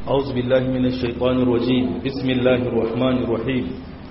أعوذ بالله من الشيطان الرجيم بسم الله الرحمن الرحيم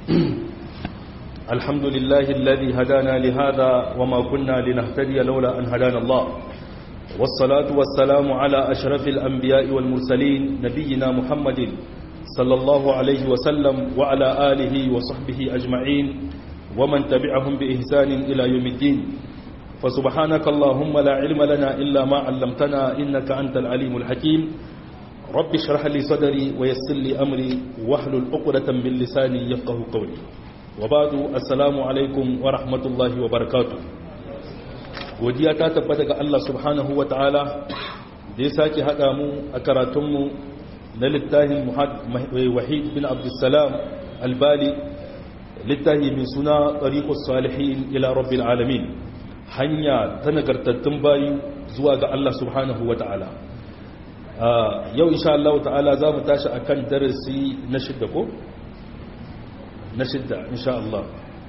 الحمد لله الذي هدانا لهذا وما كنا لنهتدي لولا أن هدانا الله والصلاة والسلام على أشرف الأنبياء والمرسلين نبينا محمد صلى الله عليه وسلم وعلى آله وصحبه أجمعين ومن تبعهم بإحسان إلى يوم الدين فسبحانك اللهم لا علم لنا إلا ما علمتنا إنك أنت العليم الحكيم رب اشرح لي صدري ويسر لي أمري واحلل عقدة من لساني يفقه قولي وبعد السلام عليكم ورحمة الله وبركاته godiya ta tabbata ga Allah subhanahu wa ta'ala da ya sake haɗa mu a karatunmu na littafin wahid bin abdulsalam albali littafi mai suna ɗariƙus salihin ila rabbil alamin hanya ta nagartattun bayu zuwa ga Allah subhanahu wa ta'ala yau insha Allah ta'ala za mu tashi akan darasi na shidda ko? na shidda insha Allah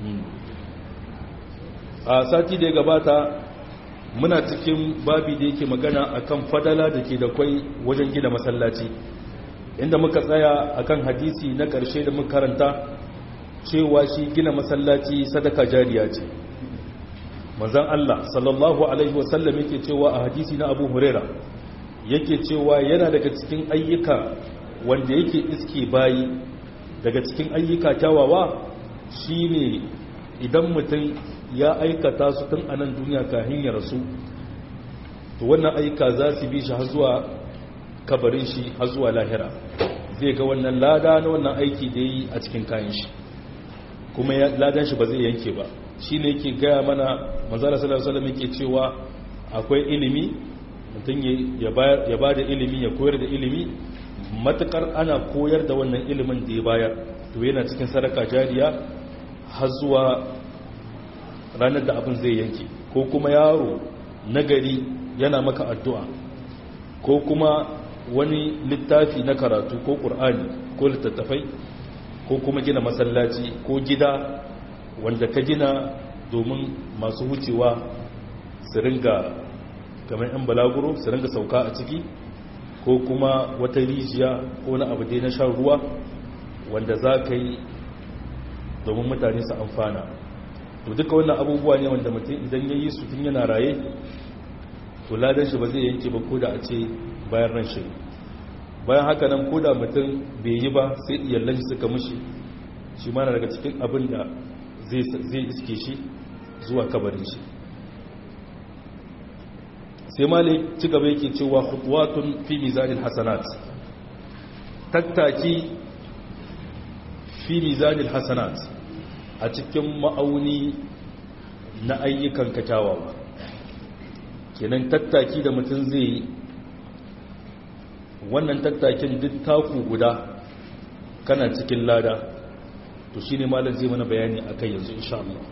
a sati da ya gabata muna cikin babi da yake magana akan fadala da ke da kwai wajen gina masallaci inda muka tsaya akan hadisi na ƙarshe da muka karanta cewa shi gina masallaci sadaka jariya ce manzan Allah sallallahu alaihi wasallam yake cewa a hadisi na Abu Huraira yake cewa yana daga cikin ayyuka wanda yake iske bayi daga cikin ayyuka kyawawa shine idan mutum ya aikata su tun a nan duniya kafin ya rasu to wannan ayyuka za su bi shi har zuwa kabarin shi har zuwa lahira zai ga wannan lada na wannan aiki da yi a cikin kayan shi kuma ladan shi ba zai yanke ba shi ne yake gaya mana manzala sallallahu alaihi yake cewa akwai ilimi mutum ya ba da ilimi ya koyar da ilimi matukar ana koyar da wannan ilimin da ya bayar to yana cikin sadaka jariya har zuwa ranar da abin zai yanke ko kuma yaro nagari yana maka addu'a ko kuma wani littafi na karatu ko ƙur'ani ko littattafai ko kuma gina masallaci ko gida wanda ka gina domin masu wucewa su ringa kamar 'yan balaguro su ringa sauka a ciki ko kuma wata rijiya ko na abu dai na shan ruwa wanda za ka yi domin mutane su amfana to duka wannan abubuwa ne wanda mutum idan ya yi su tun yana raye to ladan shi ba zai yanke ba ko da a ce bayan ran shi bayan haka nan ko da mutum bai yi ba sai iyallan shi suka mushi shi ma na daga cikin abin da zai iske shi zuwa kabarin shi sai malik ci gaba yake cewa khutuwatun fi mizanil hasanat tattaki fi mizanil hasanat a cikin ma'auni na ayyukan kyawawa kenan tattaki da mutum zai yi wannan tattakin duk taku guda kana cikin lada to shine malam zai mana bayani akai yanzu insha Allah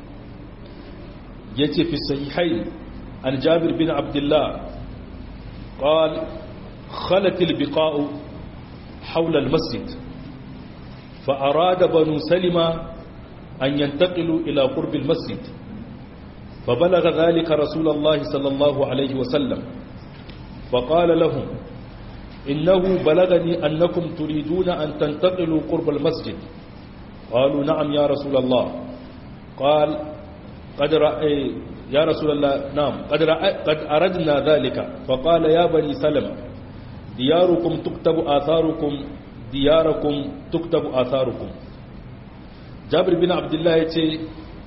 yace fi sahihain an Jabir bin Abdullah قال خلت البقاء حول المسجد فأراد بنو سلمة أن ينتقلوا إلى قرب المسجد فبلغ ذلك رسول الله صلى الله عليه وسلم فقال لهم إنه بلغني أنكم تريدون أن تنتقلوا قرب المسجد قالوا نعم يا رسول الله قال قد رأي يا رسول الله نعم قد, رأي قد أردنا ذلك فقال يا بني سلمة دياركم تكتب آثاركم دياركم تكتب آثاركم jabir bin abdullahi ya ce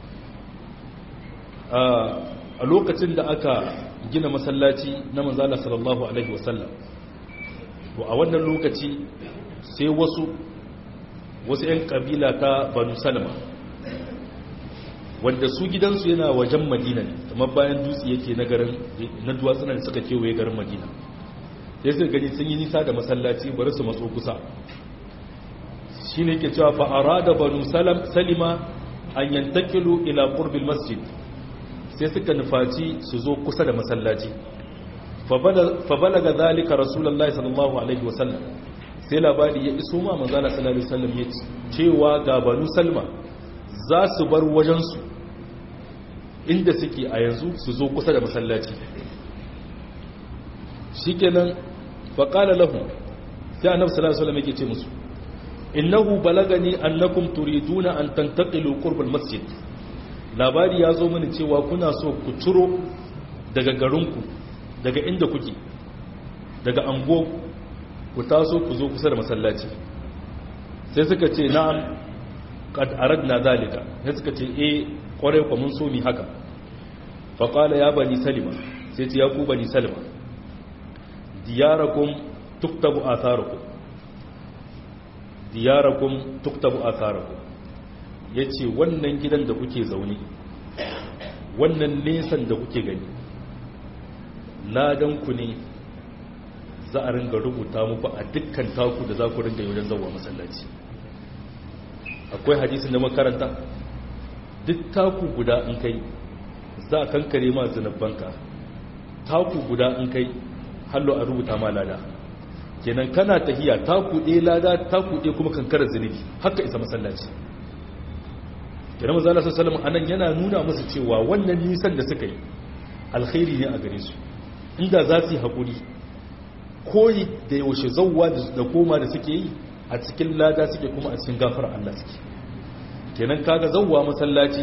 a lokacin da aka gina masallaci na manzala sallallahu alaihi wasallam to a wannan lokaci sai wasu wasu 'yan kabila ta banu salama wanda su gidansu yana wajen madina ne kamar bayan dutse yake na garin na duwatsunan da suka kewaye garin madina sai suka gani sun yi nisa da masallaci bari su matso kusa shi ne ke cewa fa'ara da banu salima an yantakilu ila ƙurbil masjid sai suka nufaci su zo kusa da masallaci fabala ga zalika rasulallah sallallahu alaihi wasallam sai labari ya iso ma manzana sallallahu alaihi wasallam ya cewa ga banu salma za su bar wajensu inda suke a yanzu su zo kusa da masallaci shikenan faƙala lahu sai annabi sallallahu alaihi wasallam yake ce musu innahu balagani annakum turiduna an tantaqilu qurb masjid labari ya zo mini cewa kuna so ku ciro daga garinku daga inda kuke daga ango ku taso ku zo kusa da masallaci sai suka ce na'am qad aradna zalika sai suka ce eh kwarai ku mun so mi haka fa qala ya bani salima sai ce ya ku bani salima diyarakum tuktabu atharukum diyarakum tuktabu atharukum yace wannan gidan da kuke zaune wannan nesan da kuke gani ladan ku ne za a ringa rubuta muku a dukkan taku da za ku ringa yi wajen zauwa masallaci akwai hadisin da makaranta duk taku guda in kai za a kankare ma zunubanka taku guda in kai hallo a rubuta ma lada kenan kana tahiya taku ɗaya lada taku ɗaya kuma kankarar zunubi haka isa masallaci kenan mazala sassalam anan yana nuna musu cewa wannan nisan da suka yi alkhairi ne a gare su inda za su yi haƙuri koyi da yaushe zauwa da koma da suke yi a cikin lada suke kuma a cikin gafar Allah suke kenan kaga zauwa masallaci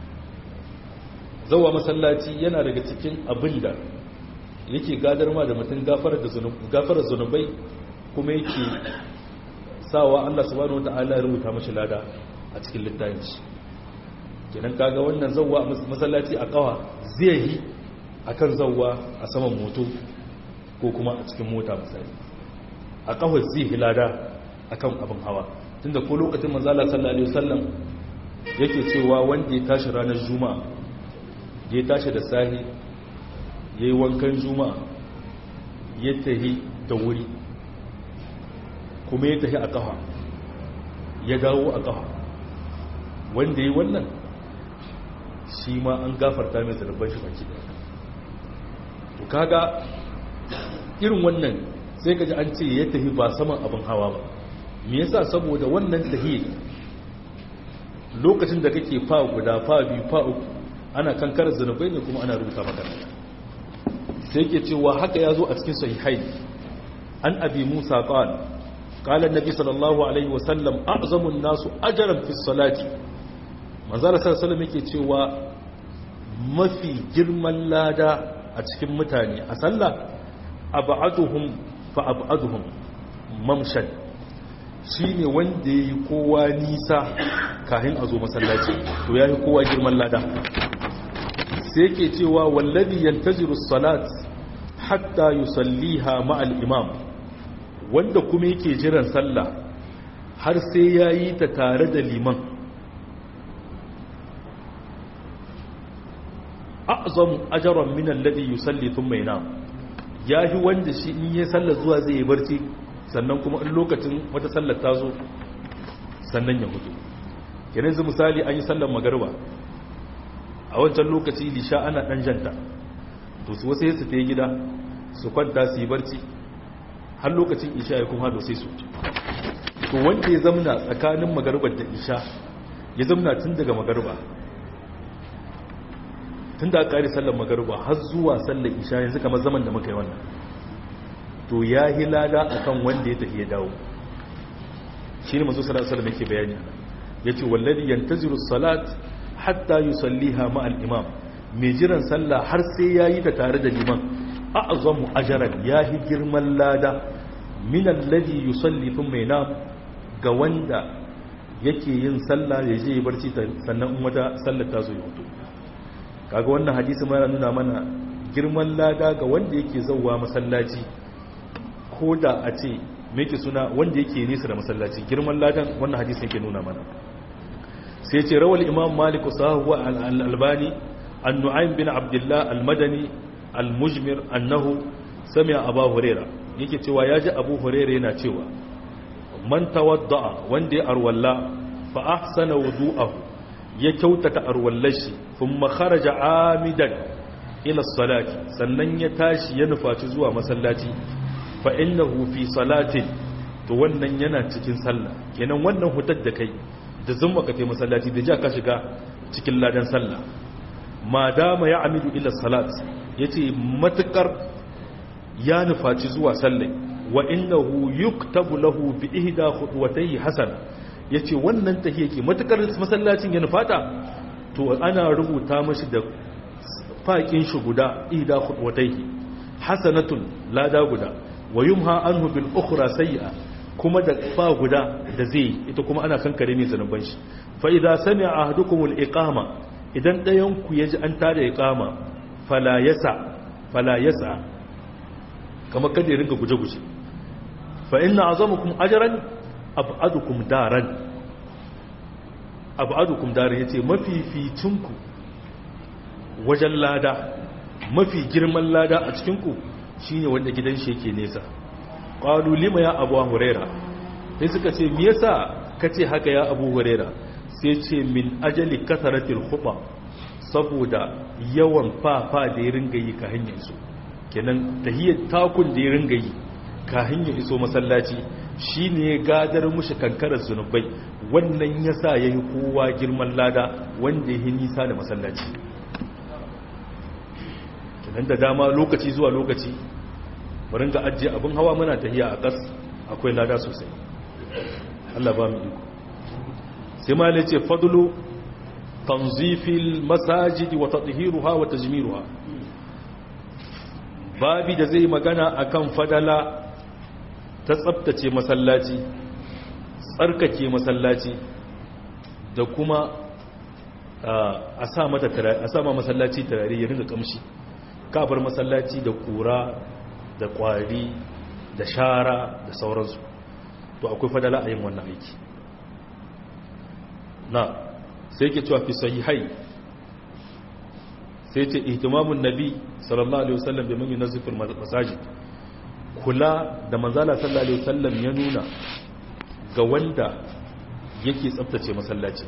zauwa masallaci yana daga cikin abin da yake gadar ma da mutum gafarar zunubai kuma yake sawa Allah subhanahu wata'ala ya rubuta mashi lada a cikin littafin shi kenan kaga wannan zauwa masallaci a kawa zai yi akan zauwa a saman moto ko kuma a cikin mota misali a kawai zai hilada a kan abin hawa tunda ko lokacin manzala sallallahu alaihi wasallam yake cewa wanda ya tashi ranar juma'a ya tashi da sahi ya yi wankan juma'a ya tahi da wuri kuma ya tahi a kafa ya dawo a kafa wanda ya yi wannan shi ma an gafarta mai zarafin shi baki da to kaga irin wannan sai ka ji an ce ya tafi ba saman abin hawa ba me yasa saboda wannan tahi lokacin da kake fa guda fa biyu fa uku ana kankar zunubai ne kuma ana rubuta maka sai ke cewa haka ya zo a cikin sahihai an abi musa qala qala annabi sallallahu alaihi wasallam a'zamu an-nasu ajran fi salati manzara sallallahu alaihi yake cewa mafi girman lada a cikin mutane a sallah abaduhum fa abaduhum mamshan shine wanda yayi kowa nisa kafin a zo masallaci to yayi kowa girman lada sai yake cewa wallazi yantaziru salat hatta yusalliha ma'al imam wanda kuma yake jiran sallah har sai yayi ta tare da liman a'zamu ajran min alladhi yusalli thumma yanam ya fi wanda shi in yi sallar zuwa zai yi barci sannan kuma in lokacin wata sallar ta zo sannan ya hutu kenan zu misali an yi sallar magarba a wancan lokaci lisha ana dan janta to su wasu su ta yi gida su kwanta su yi barci har lokacin isha ya kuma sai su to wanda ya zamna tsakanin magarbar da isha ya zamna tun daga magarba tun da aka sallar magaruba har zuwa sallar isha yanzu kamar zaman da muka yi wannan to ya yi lada a kan wanda ya tafi ya dawo shi ne masu salat salam yake bayani ya ce walladi yantaziru salat hatta yi salliha ma'al imam mai jiran sallah har sai ya yi ta tare da liman a azamu ajaran ya yi girman lada minan ladi yi sallifin mai nam ga wanda yake yin sallah ya je barci sannan wata sallar ta zo ya hutu kaga wannan hadisi ma nuna mana girman lada ga wanda yake zauwa masallaci ko da a ce meke suna wanda yake nesa da masallaci girman ladan wannan hadisi yake nuna mana sai ce rawal imam malik sahuwa al-albani an nu'aym bin abdullah al-madani al-mujmir annahu sami'a abu huraira yake cewa yaji abu huraira yana cewa man tawadda'a wanda ya arwalla fa ahsana wudu'ahu ya kyautata arwallashi kuma kharaja amidan ila salati sannan ya tashi ya nufaci zuwa masallaci fa innahu fi salatin to wannan yana cikin sallah kenan wannan hutar da kai da zumma ka kai masallaci da ja ka shiga cikin ladan sallah ma dama ya amidu ila salat yace matukar ya nufaci zuwa sallai wa innahu yuktabu lahu bi ihda khutwatayhi hasana yace wannan tahiyya ke matukar masallacin ya nufata to ana rubuta mashi da faƙin shi guda ihda khutwatayhi hasanatun lada guda wa yumha anhu bil ukhra sayyi'a kuma da fa guda da zai ita kuma ana kankare ne zanuban shi fa idza sami'a ahadukum al iqama idan dayan ku yaji an tada iqama fala yasa fala yasa kama kada ya ringa guje-guje fa inna azamukum ajran ab'adukum daran ab'adukum daran yace mafificinku wajen lada mafi girman lada a cikin ku shine wanda gidan shi yake nesa qalu lima ya abu huraira sai suka ce me yasa kace haka ya abu huraira sai ce min ajali kasaratil khuba saboda yawan fafa da ya ringa yi ka hanyar su kenan tahiyyar takun da ya ringa yi ka hanyar iso masallaci shine ya gadar mushi kankarar zunubai wannan yasa yayi kowa girman lada wanda ya nisa da masallaci kenan da dama lokaci zuwa lokaci bari ga ajiye abin hawa muna tahiya a ƙas akwai lada sosai Allah ba mu iko sai ma ne ce fadlu tanzifil masajidi wa tadhihiruha wa tajmiruha babi da zai magana akan fadala ta tsabtace masallaci tsarkake masallaci da kuma a sa mata a sa ma masallaci turare ya ringa kamshi kafar masallaci da kura da kwari da shara da sauransu to akwai fadala a yin wannan aiki na sai ke cewa fi sahihai sai ce ihtimamun nabi sallallahu alaihi wasallam bi man yunazziful masajid kula da manzala sallallahu alaihi wasallam ya nuna ga wanda yake tsaftace masallaci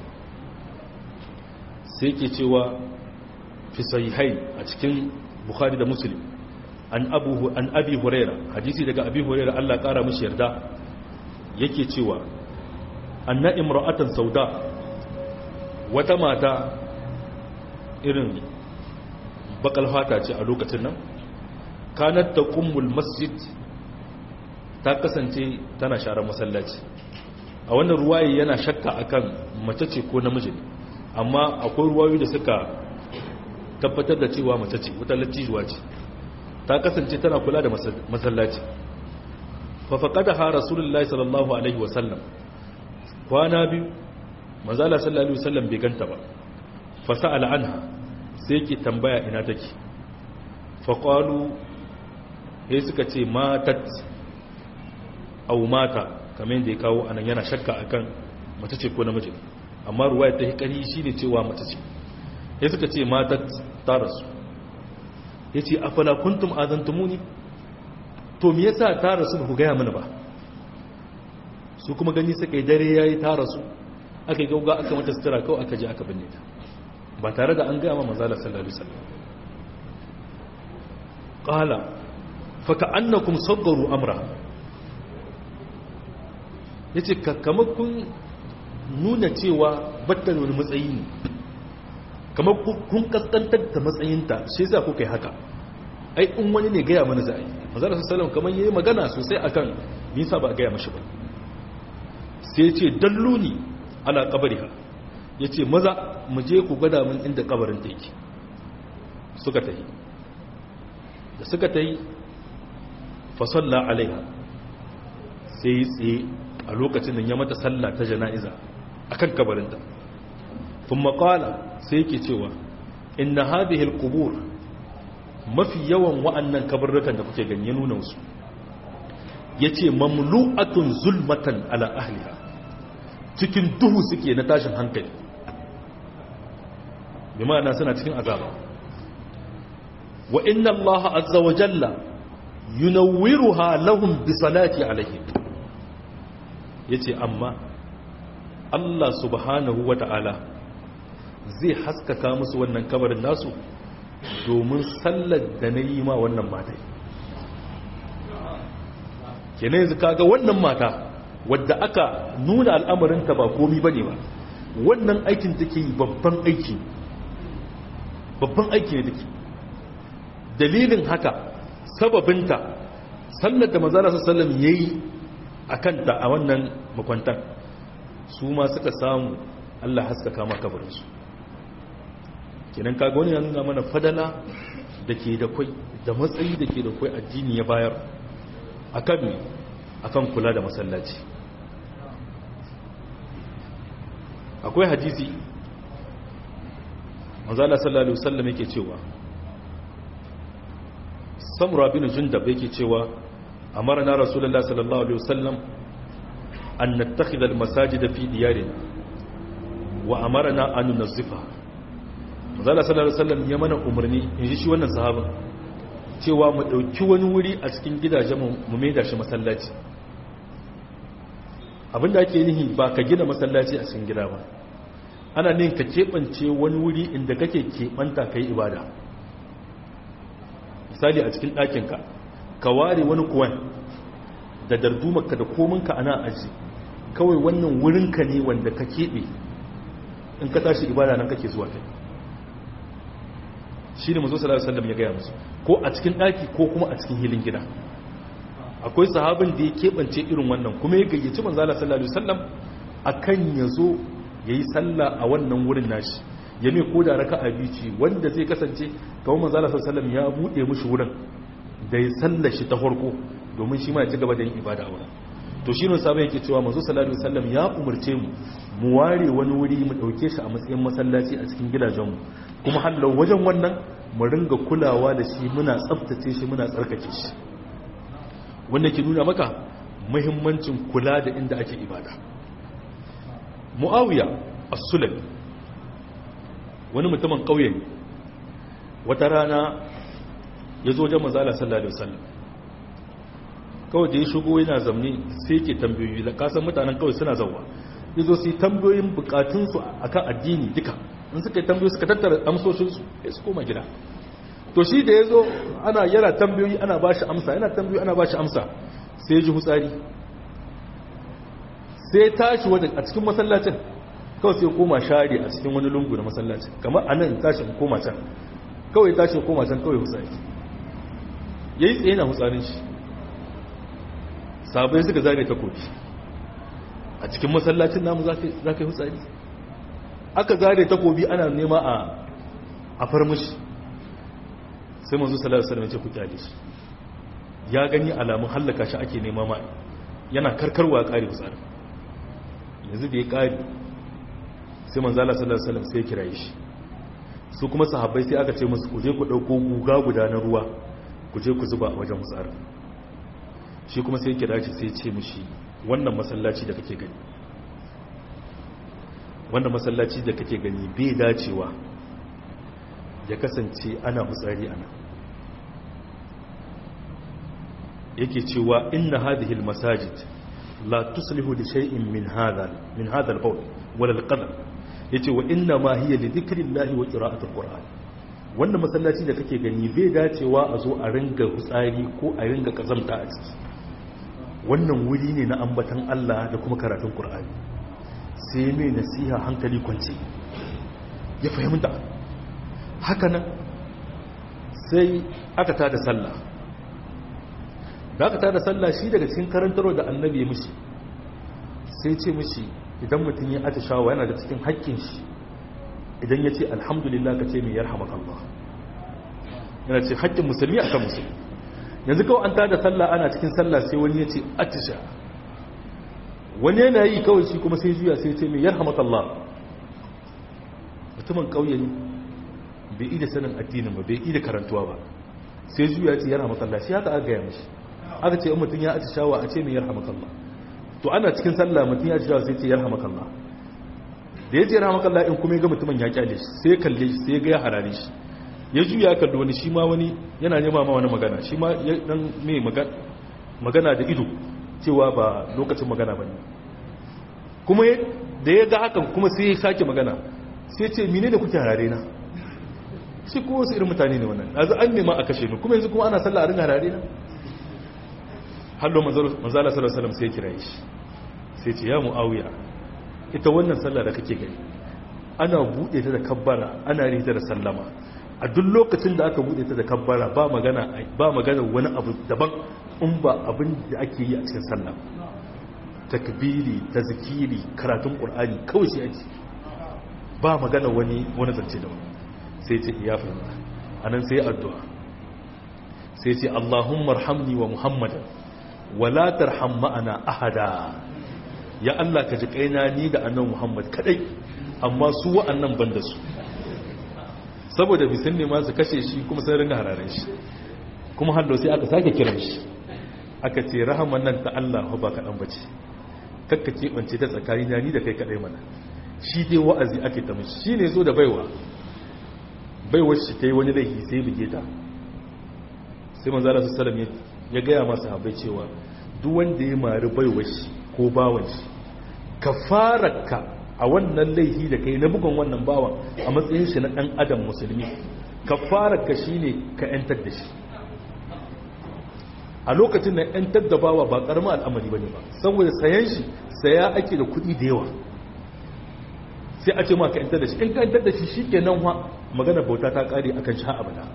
sai ke cewa fi sahihai a cikin bukhari da muslim an abu an abi huraira hadisi daga abi huraira Allah kara mishi yarda yake cewa anna imra'atan sauda wata mata irin bakal fata ce a lokacin nan kanat taqummul masjid ta kasance tana sharar masallaci a wannan ruwaye yana shakka akan mace ce ko namiji ne amma akwai ruwayoyi da suka tabbatar da cewa mace ce wata lattijuwa ce ta kasance tana kula da masallaci fa faqadaha rasulullahi sallallahu alaihi wasallam kwana biyu manzala sallallahu alaihi wasallam bai ganta ba fa sa'ala anha sai yake tambaya ina take fa qalu sai suka ce matat aw mata kamar yadda ya kawo anan yana shakka akan mace ce ko namiji amma ruwaya ta hikari shine cewa mace ce sai suka ce matat ta rasu yace afala kuntum azantumuni to me yasa ta rasu ba ku gaya mana ba su kuma gani suka yi dare yayi ta rasu aka yi gauga aka mata sutura kawai aka je aka binne ta ba tare da an gaya ma manzala sallallahu alaihi wasallam qala fa ka'annakum saggaru amra yace kamar kun nuna cewa batta wani matsayi ne kamar kun kaskantar da matsayinta shi yasa kuka yi haka ai in wani ne gaya mana za a yi manzala sallallahu alaihi kamar yayi magana sosai akan nisa ba a gaya mashi ba sai ce dalluni ala kabariha ya ce maza mu je ku gwada min inda kabarin ta yake suka ta yi da suka ta yi fasalla alaiha sai yi tsaye a lokacin da ya mata salla ta jana'iza a kan kabarinta fin maƙala sai yake cewa inna hadihil kubur mafi yawan wa'annan kabarrukan da kuke ganye nuna su ya ce mamlu'atun zulmatan ala ahliha cikin duhu suke na tashin hankali bi ma'ana suna cikin azaba wa inna allaha azza wa jalla yunawwiruha lahum bi salati alaihim yace amma Allah subhanahu wa ta'ala zai haskaka musu wannan kabarin nasu domin sallar da na yi ma wannan matai kenan yanzu kaga wannan mata wadda aka nuna al'amarinta ba komi ba ne ba wannan aikin take yi babban aiki babban aiki ne take dalilin haka sababinta sallar da manzala sallam ya yi a kanta a wannan makwantan su ma suka samu allah haskaka ma kabarinsu kenan kaga wani ya nuna mana fadala da ke da kwai da matsayi da ke da kwai addini ya bayar a kan ne a kan kula da masallaci akwai hadisi manzala sallallahu alaihi wasallam yake cewa samura bin jundab yake cewa amarna rasulullah sallallahu alaihi wasallam an nattakhidha almasajida fi diyarina wa amarna an nunazzifa manzala sallallahu alaihi wasallam ya mana umarni in ji shi wannan sahabin cewa mu dauki wani wuri a cikin gidajen mu maida shi masallaci abinda ake nihi ba ka gina masallaci a cikin gida ba ana nin ka keɓance wani wuri inda kake keɓanta ka yi ibada misali a cikin ɗakinka ka ware wani kuwan da dardumarka da kominka ana aji kawai wannan wurinka ne wanda ka keɓe in ka tashi ibada nan kake zuwa kai shi ne mazo sallallahu alaihi ya gaya musu ko a cikin ɗaki ko kuma a cikin hilin gida akwai sahabin da ya keɓance irin wannan kuma ya gayyaci manzala sallallahu alaihi wasallam akan ya zo ya yi sallah a wannan wurin nashi ya mai ko da raka abici wanda zai kasance kawai manzala sallallahu ya buɗe mushi wurin da ya sallar shi ta farko domin shi ma ya ci gaba da yin ibada a wurin to shi ne sabon yake cewa manzo sallallahu alaihi wasallam ya umarce mu mu ware wani wuri mu dauke shi a matsayin masallaci a cikin gidajenmu kuma hallau wajen wannan mu ringa kulawa da shi muna tsaftace shi muna tsarkake shi wanda ke nuna maka muhimmancin kula da inda ake ibada muawiya as-sulami wani mutumin kauye ne wata rana ya zo wajen manzo Allah sallallahu alaihi wasallam kawai da ya shigo yana zamne sai ke tambayoyi da kasan mutanen kawai suna zauwa ya zo su yi tambayoyin bukatunsu a kan addini duka in suka yi tambayoyi suka tattara amsoshinsu ya su koma gida to shi da ya zo ana yana tambayoyi ana ba shi amsa yana tambayoyi ana ba shi amsa sai ya ji hutsari sai tashi wani a cikin masallacin kawai sai koma share a cikin wani lungu na masallacin kamar a nan tashi koma can kawai tashi koma can kawai hutsari ya yi tsaye na hutsarin shi sabai suka zare takobi a cikin masallacin namu za ka yi hutsari aka zare takobi ana nema a farmashi sai manzo sallallahu alaihi wasallam ku kyale shi ya gani alamun hallaka shi ake nema ma yana karkarwa kare hutsari yanzu da ya kare sai manzo Allah sallallahu alaihi wasallam sai ya kiraye shi su kuma sahabbai sai aka ce musu ku je ku dauko guga guda na ruwa ku je ku zuba a wajen hutsari shi kuma sai kira shi sai ce mishi wannan masallaci da kake gani wannan masallaci da kake gani bai dacewa ya kasance ana hutsari ana yake cewa inna hadhihi almasajid la tuslihu li shay'in min hadha min hadha albawl wala alqadar yace wa inna ma hiya li dhikrillahi wa qira'ati alquran wannan masallaci da kake gani bai dacewa a zo a ringa hutsari ko a ringa kazamta a ciki wannan wuri ne na ambatan Allah da kuma karatun Qur'ani sai mai nasiha hankali kwance ya fahimta haka nan sai aka tada sallah da aka tada sallah shi daga cikin karantarwa da annabi ya mishi sai ce mishi idan mutum ya atishawa yana da cikin haƙƙin shi idan ya ce alhamdulillah ka ce mai yarhamakallah yana ce haƙƙin musulmi akan musulmi yanzu kawai an tada sallah ana cikin sallah sai wani ya ce atisha wani yana yi kawai shi kuma sai juya sai ce mai yarhamakallah mutumin ƙauye ne bai ida sanin addinin ba bai ida karantuwa ba sai juya ce yarhamakallah shi haka aka gaya mashi aka ce mutum ya atishawa a ce mai yarhamakallah to ana cikin sallah mutum ya atishawa sai ce yarhamakallah da ya ce yarhamakallah in kuma ya ga mutumin ya kyale shi sai ya kalle shi sai ya ga ya harare shi ya juya kalli wani shi ma wani yana nema ma wani magana shi ma ya dan mai magana da ido cewa ba lokacin magana ba ne kuma da ya ga hakan kuma sai ya sake magana sai ce mine da kuke harare na shi ko wasu irin mutane ne wannan yanzu an nema a kashe ni kuma yanzu kuma ana sallah a ringa harare na hallo manzala sallallahu alaihi sai kira shi sai ce ya muawiya ita wannan sallah da kake gani ana bude ta da kabbara ana rita da sallama a duk lokacin da aka bude ta da kabbara ba magana ba magana wani abu daban in ba abin da ake yi a cikin sallah takbiri tazkiri karatun qur'ani kawai shi ake ba magana wani wani zance da wani sai ce ya fahimta anan sai addu'a sai ce Allahumma arhamni wa Muhammadan wala tarham ma'ana ahada ya Allah ka ji kaina ni da annabi Muhammad kadai amma su wa'annan ban da su saboda bisan ne ma su kashe shi kuma sai ringa hararen shi kuma hallo sai aka sake kiran shi aka ce rahaman nan ta Allah ba kaɗan bace kakka keɓance ta tsakani na ni da kai kaɗai mana shi dai wa'azi ake ta mishi shi ne zo da baiwa baiwar shi ta yi wani laifi sai buge ta sai manzala su salam ya gaya masu habai cewa duk wanda ya mari baiwar shi ko bawan shi ka fara ka a wannan laifi da kai na bugun wannan bawan a matsayin shi na ɗan adam musulmi ka fara ka shi ne ka 'yantar da shi a lokacin da 'yantar da bawa ba ƙaramin al'amari ba ne ba saboda sayan shi saya ake da kuɗi da yawa sai a ce ma ka 'yantar da shi in ka 'yantar da shi shi ke nan wa magana bauta ta ƙare a kan shi abada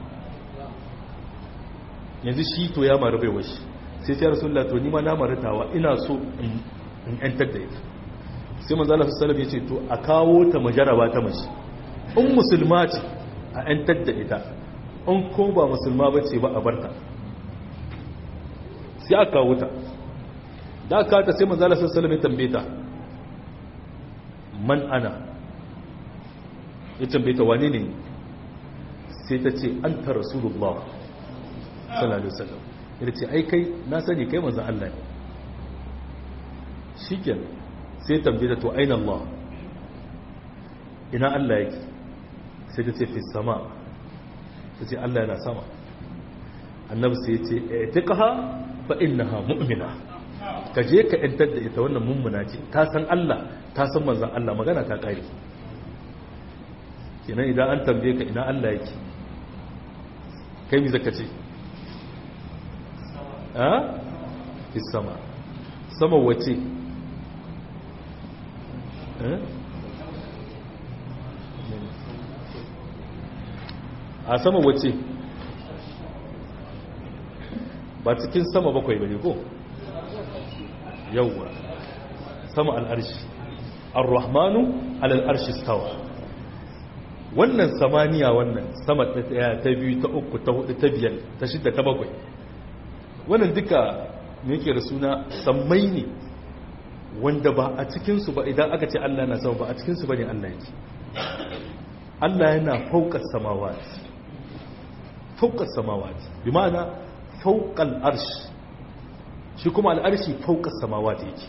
yanzu shi to ya mara baiwa shi sai ce rasulullah to ni ma na maratawa ina so in 'yantar da ita sai manzala su salam ya ce to a kawo ta majaraba ta mace in musulma ce a 'yantar da ita in ko ba musulma ba ce ba a barta sai aka kawo ta da aka ta sai manzala su salam ya tambaye ta man ana ya tambaye ta wane ne sai ta ce an ta rasulullah sallallahu alaihi wasallam ya ce ai kai na sani kai manzan Allah ne shikenan sai tambaye ta to aina Allah ina Allah yake sai ta ce fi sama ta ce Allah yana sama annabi sai ya ce itiqaha fa innaha mu'mina ka je ka yantar da ita wannan mummuna ce ta san Allah ta san manzon Allah magana ta kare kenan idan an tambaye ka ina Allah yake kai mi zaka ce ha fi sama sama wace a sama wace ba cikin sama bakwai bane ko yawwa sama al'arshi ar-rahmanu al'arshi stawa wannan samaniya wannan sama ta daya ta biyu ta uku ta hudu ta biyar ta shidda ta bakwai wannan duka me yake da suna sammai ne wanda ba a cikinsu ba idan aka ce Allah na sama ba a cikinsu ba ne Allah yake Allah yana faukar samawati faukar samawati bi ma'ana faukal arshi shi kuma al'arshi faukar samawati yake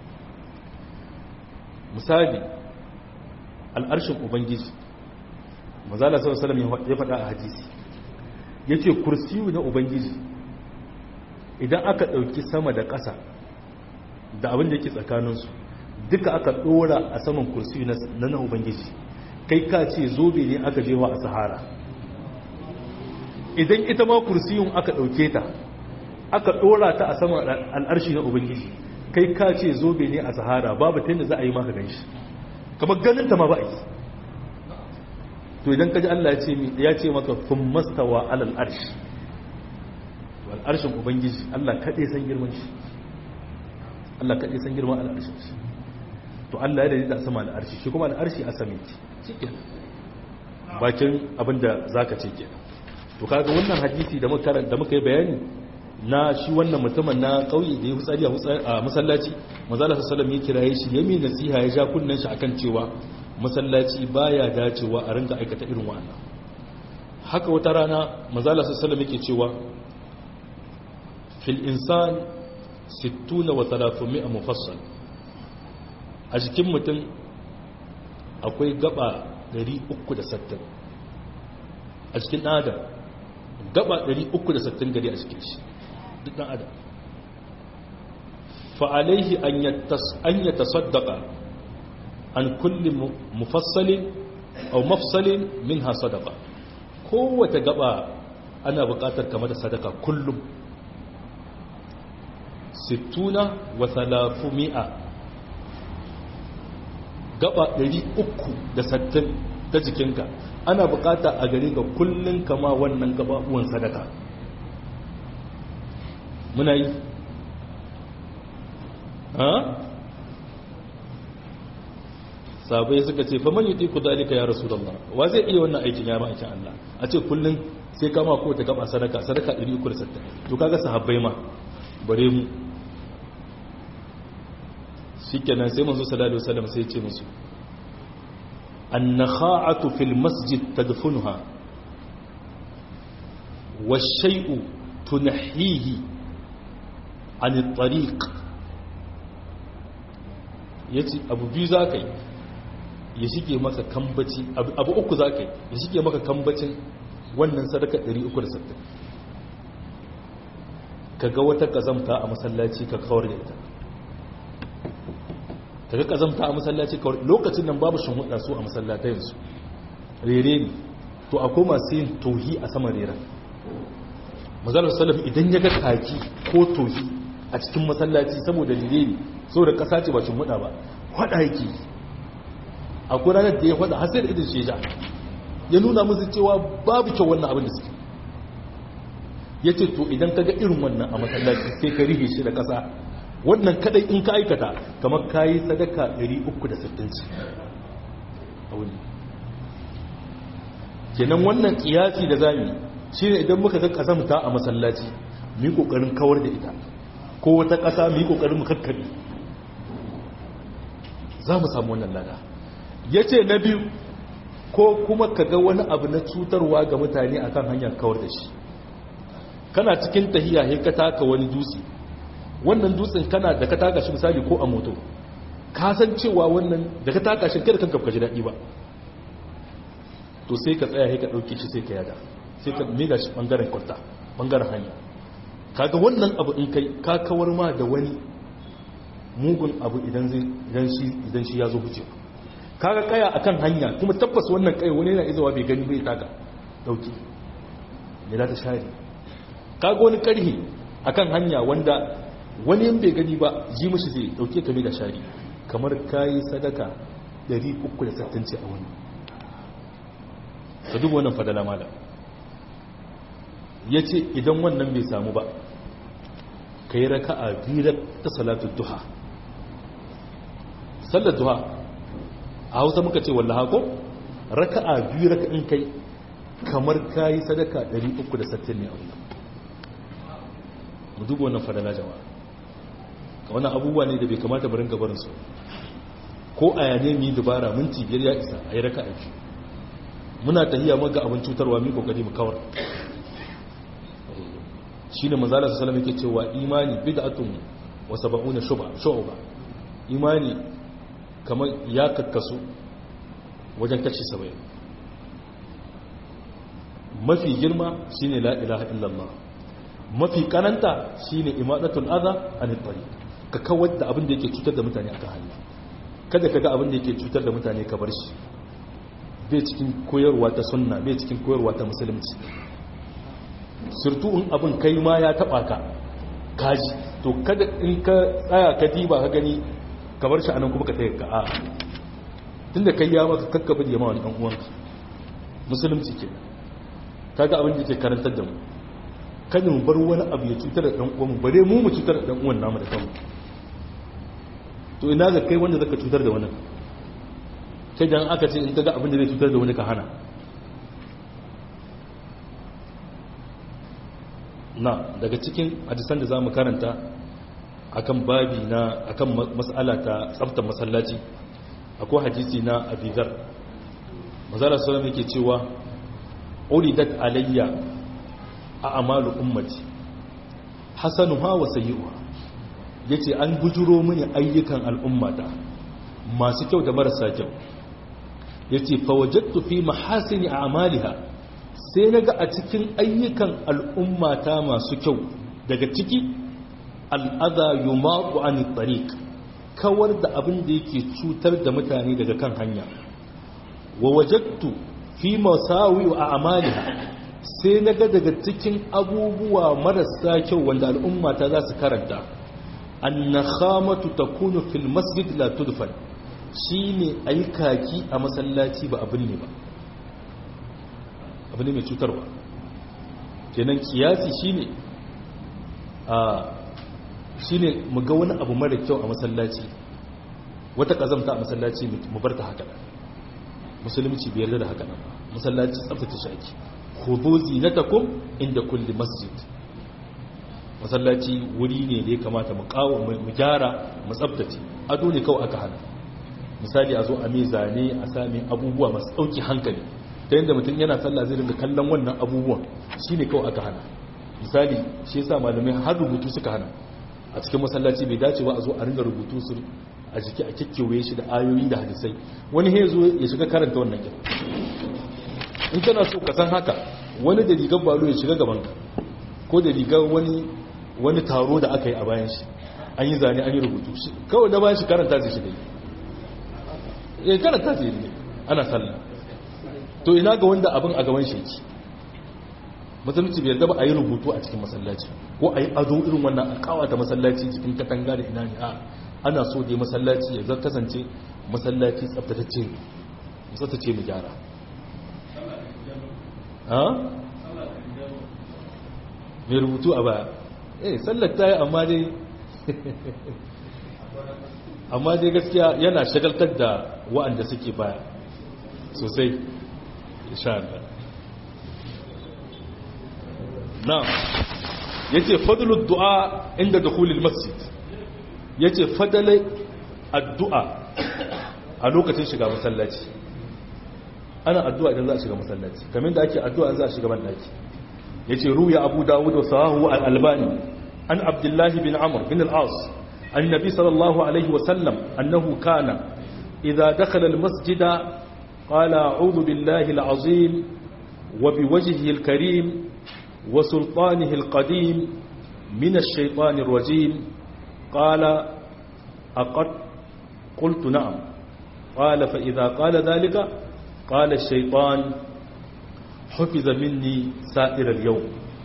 misali al'arshin ubangiji mazala sau salam ya faɗa a hadisi ya ce kursiyu na ubangiji idan aka ɗauki sama da ƙasa da abin da yake tsakaninsu duka aka ɗora a saman kursiyu na na ubangiji kai ka ce zobe ne aka jewa a sahara idan ita ma kursiyun aka ɗauke ta aka ɗora ta a saman al'arshi na ubangiji kai ka ce zobe ne a sahara babu ta yadda za a yi maka ganshi kamar ganin ta ma ba a yi to idan ka ji Allah ya ce maka kun mastawa alal arshi wal arshin ubangiji Allah kaɗai san girman shi Allah kaɗai san girman al'arshin shi to Allah ya daidaita sama al'arshi shi kuma al'arshi a sami shi ke bakin abinda za ka ce kenan to kaga wannan hadisi da muka da muka yi bayani na shi wannan mutumin na kauye da ya hutsari a masallaci manzala sallallahu ya kiraye shi ya mai nasiha ya ja kunnen shi akan cewa masallaci baya dacewa a rinka aikata irin wannan haka wata rana manzala sallallahu yake cewa fil insan 60 wa 300 mufassal a jikin mutum akwai gaba 360 a cikin adam gaba 360 gari a cikin shi duk ɗan adam fa'alaihi an ya tasaddaka an kulli mufassalin au mafsalin min ha sadaka kowace gaba ana buƙatar kama da sadaka kullum sittuna wa talafu mi'a gaba 360 ta jikinka ana bukata a gare ka kullun kama wannan gababuwan sadaka muna yi ha sabai suka ce fa man yuti ku dalika ya rasulullah wa zai iya wannan aikin ya ma'aikin Allah a ce kullun sai kama ko ta gaba sadaka sadaka 360 to kaga sahabbai ma bare mu shikenan sai manzo sallallahu alaihi wasallam sai ya ce musu an-nakha'atu fil masjid tadfunuha wash-shay'u tunhihi 'an at-tariq yace abu biyu zakai ya shige maka kambaci abu uku zakai ya shige maka kambacin wannan sadaka 360 kaga wata kazamta a masallaci ka kawar da ita kaga kazamta a masallaci kawar lokacin nan babu shin hudda su a masallatayensu rere ne to akwai masu yin tohi a saman reren mazalar salaf idan ya ga kaki ko tohi a cikin masallaci saboda rere ne saboda kasa ce ba shin hudda ba hada yake akwai ranar da ya hada har sai da idin sheja ya nuna musu cewa babu kyau wannan abin da suke ya ce to idan ka ga irin wannan a masallaci sai ka rihe shi da ƙasa wannan kadai in ka aikata kamar ka yi sadaka 360 a wuni kenan wannan kiyasi da zami shi ne idan muka ga ƙazamta a masallaci mu yi ƙoƙarin kawar da ita ko wata ƙasa mu yi ƙoƙarin mu kakkaɓe za mu samu wannan lada ya ce na biyu ko kuma ka ga wani abu na cutarwa ga mutane akan hanyar kawar da shi kana cikin tahiya sai ka taka wani dutse wannan dutsen kana da ka taka shi misali ko a moto ka san cewa wannan da ka taka shi kada kanka ka ji daɗi ba to sai ka tsaya sai ka ɗauke shi sai ka yada sai ka mega shi ɓangaren kwalta ɓangaren hanya kaga wannan abu in kai ka kawar ma da wani mugun abu idan shi ya zo huce kaga kaya akan hanya kuma tabbas wannan kai wani yana izawa bai gani bai taka dauki ne za ta share kaga wani karhi akan hanya wanda wani yin bai gani ba ji mashi zai dauke ka da shari kamar kayi sadaka 360 a wani ka duba wannan fadala mala ya ce idan wannan bai samu ba ka yi raka a birar ta salatu duha sallar duha a hausa muka ce wallaha ko raka a biyu raka in kai kamar kayi sadaka 360 ne a wani mu duba wannan fadala jama'a ka wannan abubuwa ne da bai kamata barin gabarinsu ko a yane mu yi dubara minti biyar ya isa a yi raka aiki muna tahiya maga abin cutarwa mai kokari mu kawar shi ne manzala su salama yake cewa imani bid'atun wa saba'una shu'ba imani kamar ya kakkasu wajen kashi saba'in mafi girma shine la ilaha illallah mafi kananta shine imadatul adha an tariq ka kawar da abin da yake cutar da mutane akan hanya kada ka ga abin da yake cutar da mutane ka bar shi bai cikin koyarwa ta sunna bai cikin koyarwa ta musulunci surtu in abin kai ma ya taba ka kaji to kada in ka tsaya ka diba ka gani ka bar shi anan kuma ka tsaye ka a tunda kai ya maka kakkabi da yamma wani dan uwanka musulunci ke kaga abin da yake karantar da mu kada mu bar wani abu ya cutar da dan uwanmu bare mu mu cutar da dan uwan namu da kanmu to ina ga kai wanda zaka cutar da wani sai dan aka ce in kaga abin da zai cutar da wani ka hana na daga cikin hadisan da zamu karanta akan babi na akan mas'ala ta tsaftar masallaci akwai hadisi na abidar mazala sallam yake cewa uridat alayya a amalu ummati hasanuha wa sayyi'uha yace an bujuro mini ayyukan al'ummata masu kyau da marasa kyau yace fa wajadtu fi mahasini a'maliha sai naga a cikin ayyukan al'ummata masu kyau daga ciki al'adha yumaqu an tariq kawar da abin da yake cutar da mutane daga kan hanya wa wajadtu fi masawi wa a'maliha sai na ga daga cikin abubuwa marasa kyau wanda al'umma ta za su karanta annakhamatu takunu fil masjid la tudfan shine ayi kaki a masallaci ba abin ne ba abin ne mai cutarwa kenan kiyasi shine shi ne mu ga wani abu mara kyau a masallaci wata kazamta a masallaci mu bar ta haka musulunci bai yarda da haka nan masallaci tsaftace shi ake khudhu zinatakum inda kulli masjid masallaci wuri ne da ya kamata mu kawo mu gyara mu tsaftace ado ne kawai aka hana misali a zo a mai zane a sami abubuwa masu ɗauki hankali ta yadda mutum yana sallah zai rinda kallon wannan abubuwan shi ne kawai aka hana misali shi yasa malamai har rubutu suka hana a cikin masallaci bai dace ba a zo a ringa rubutu su a jiki a kikkewaye shi da ayoyi da hadisai wani ya zo ya shiga karanta wannan kira in kana so ka san haka wani da rigar balo ya shiga gaban ka ko da rigar wani wani taro da aka yi a bayan shi an yi zane an yi rubutu kawai da bayan shi karanta zai shiga ya karanta zai ne ana sallah to ina ga wanda abin a gaban shi musulunci bai yarda ba a yi rubutu a cikin masallaci ko a yi ado irin wannan a kawata masallaci cikin katanga da ina ne a ana so dai masallaci ya zar kasance masallaci tsabtatacce tsabtace mu gyara ha mai rubutu a baya eh sallar ta yi amma dai amma dai gaskiya yana shagaltar da wa'anda suke baya sosai insha Allah na yace fadlul du'a inda dukhulil masjid yace fadalai addu'a a lokacin shiga masallaci ana addu'a idan za a shiga masallaci kamar da ake addu'a za a shiga bandaki yace ruya abu dawud wa sahahu al-albani an abdullah bin amr bin al-as annabi sallallahu alaihi wa sallam annahu kana idza dakhala al-masjida qala a'udhu billahi al-azim wa biwajhihi al-karim wa sultanihi al-qadim min ash-shaytanir rajim qala aqad qultu na'am qala fa idza qala dhalika qala ash-shaytan hufiza minni sa'irar yau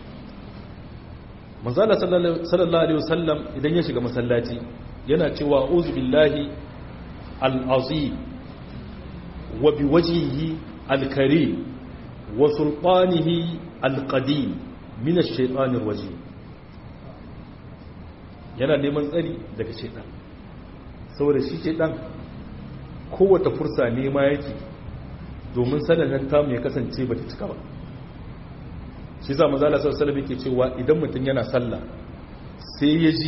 manzala sallallahu alaihi wasallam idan ya shiga masallaci yana cewa uzu billahi al'azim wa bi wajihi alkari wa sultanihi alqadim min ash-shaytanir rajim yana neman tsari daga shaytan saboda shi shaytan kowace fursa nema yake domin sanannen tamu ya kasance ba ta cika ba shi za mazala sassalami ke cewa idan mutum yana sallah sai ya ji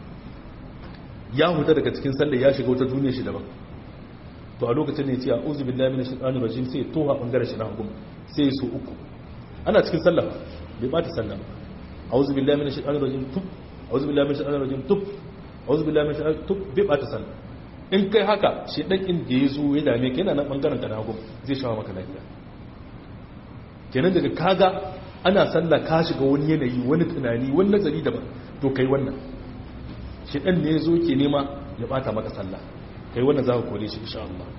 ya huta daga cikin sallah ya shiga wata duniya shi daban to a lokacin ne ce a uzu billahi minash shaitanir rajim sai toha bangaren shi na hukum sai ya so uku ana cikin sallah bai bata sallah a'udhu billahi minash shaitanir rajim tub a'udhu billahi minash shaitanir rajim tub a'udhu billahi minash shaitanir tub bai bata sallah in kai haka shi dan inda ya zo ya dame ka yana nan bangaren ka na hukum zai shawo maka lafiya kenan daga kaga ana sallah ka shiga wani yanayi wani tunani wani nazari daban to kai wannan shi dan ne ya zo ke nema ya bata maka sallah kai wannan za ka kore shi insha Allah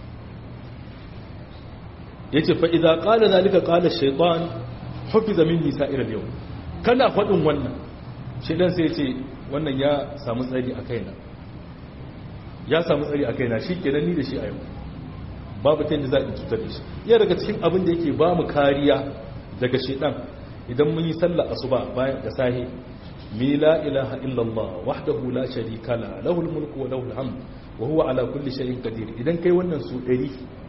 yace fa idza qala zalika qala ash-shaytan hufiza minni sa'ir al-yawm kana fadin wannan shedan sai yace wannan ya samu tsari a kaina ya samu tsari a kaina shikenan ni da shi a yau babu ta yadda za a cutar da shi iya daga cikin abin da yake ba mu kariya daga shedan idan mun yi sallah asuba bayan da sahi mi la ilaha illallah wahdahu la sharika la lahul mulku wa lahul hamd wa huwa ala kulli shay'in qadir idan kai wannan su 100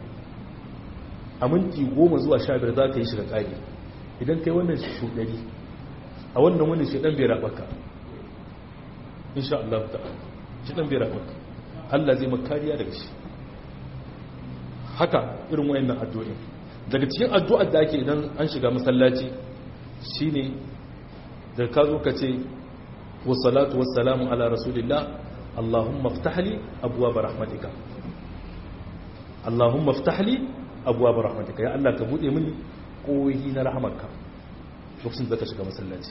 a minti 10 zuwa 15 za ka yi shiga kage idan kai wannan su 100 a wannan wani shedan bai rabaka insha Allah ta'ala shedan bai rabaka Allah zai maka kariya daga shi haka irin wayannan addu'o'i daga cikin addu'ar da ake idan an shiga masallaci shine da ka zo ka ce wassalatu wassalamu ala rasulillah Allahumma ftahli abwaab rahmatika Allahumma ftahli abwaab rahmatika ya Allah ka bude mini koyi na rahmarka lokacin da ka shiga masallaci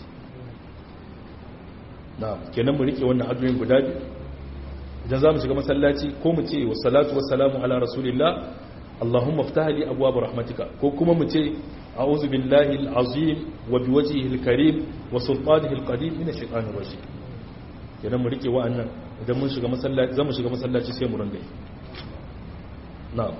na'am kenan mu rike wannan addu'o'in guda biyu idan za mu shiga masallaci ko mu ce wassalatu wassalamu ala rasulillah اللهم افتح لي ابواب رحمتك ko kuma mu ce a'udhu billahi al-azim wa biwajhihi al-karim wa sultanihi al-qadim min ash-shaytanir rajim kenan mu rike wa'annan idan mun shiga masallaci zamu shiga masallaci sai mu ranga na'am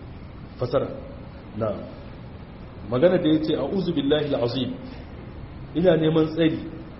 fasara na'am magana da yace a'udhu billahi al-azim ina neman tsari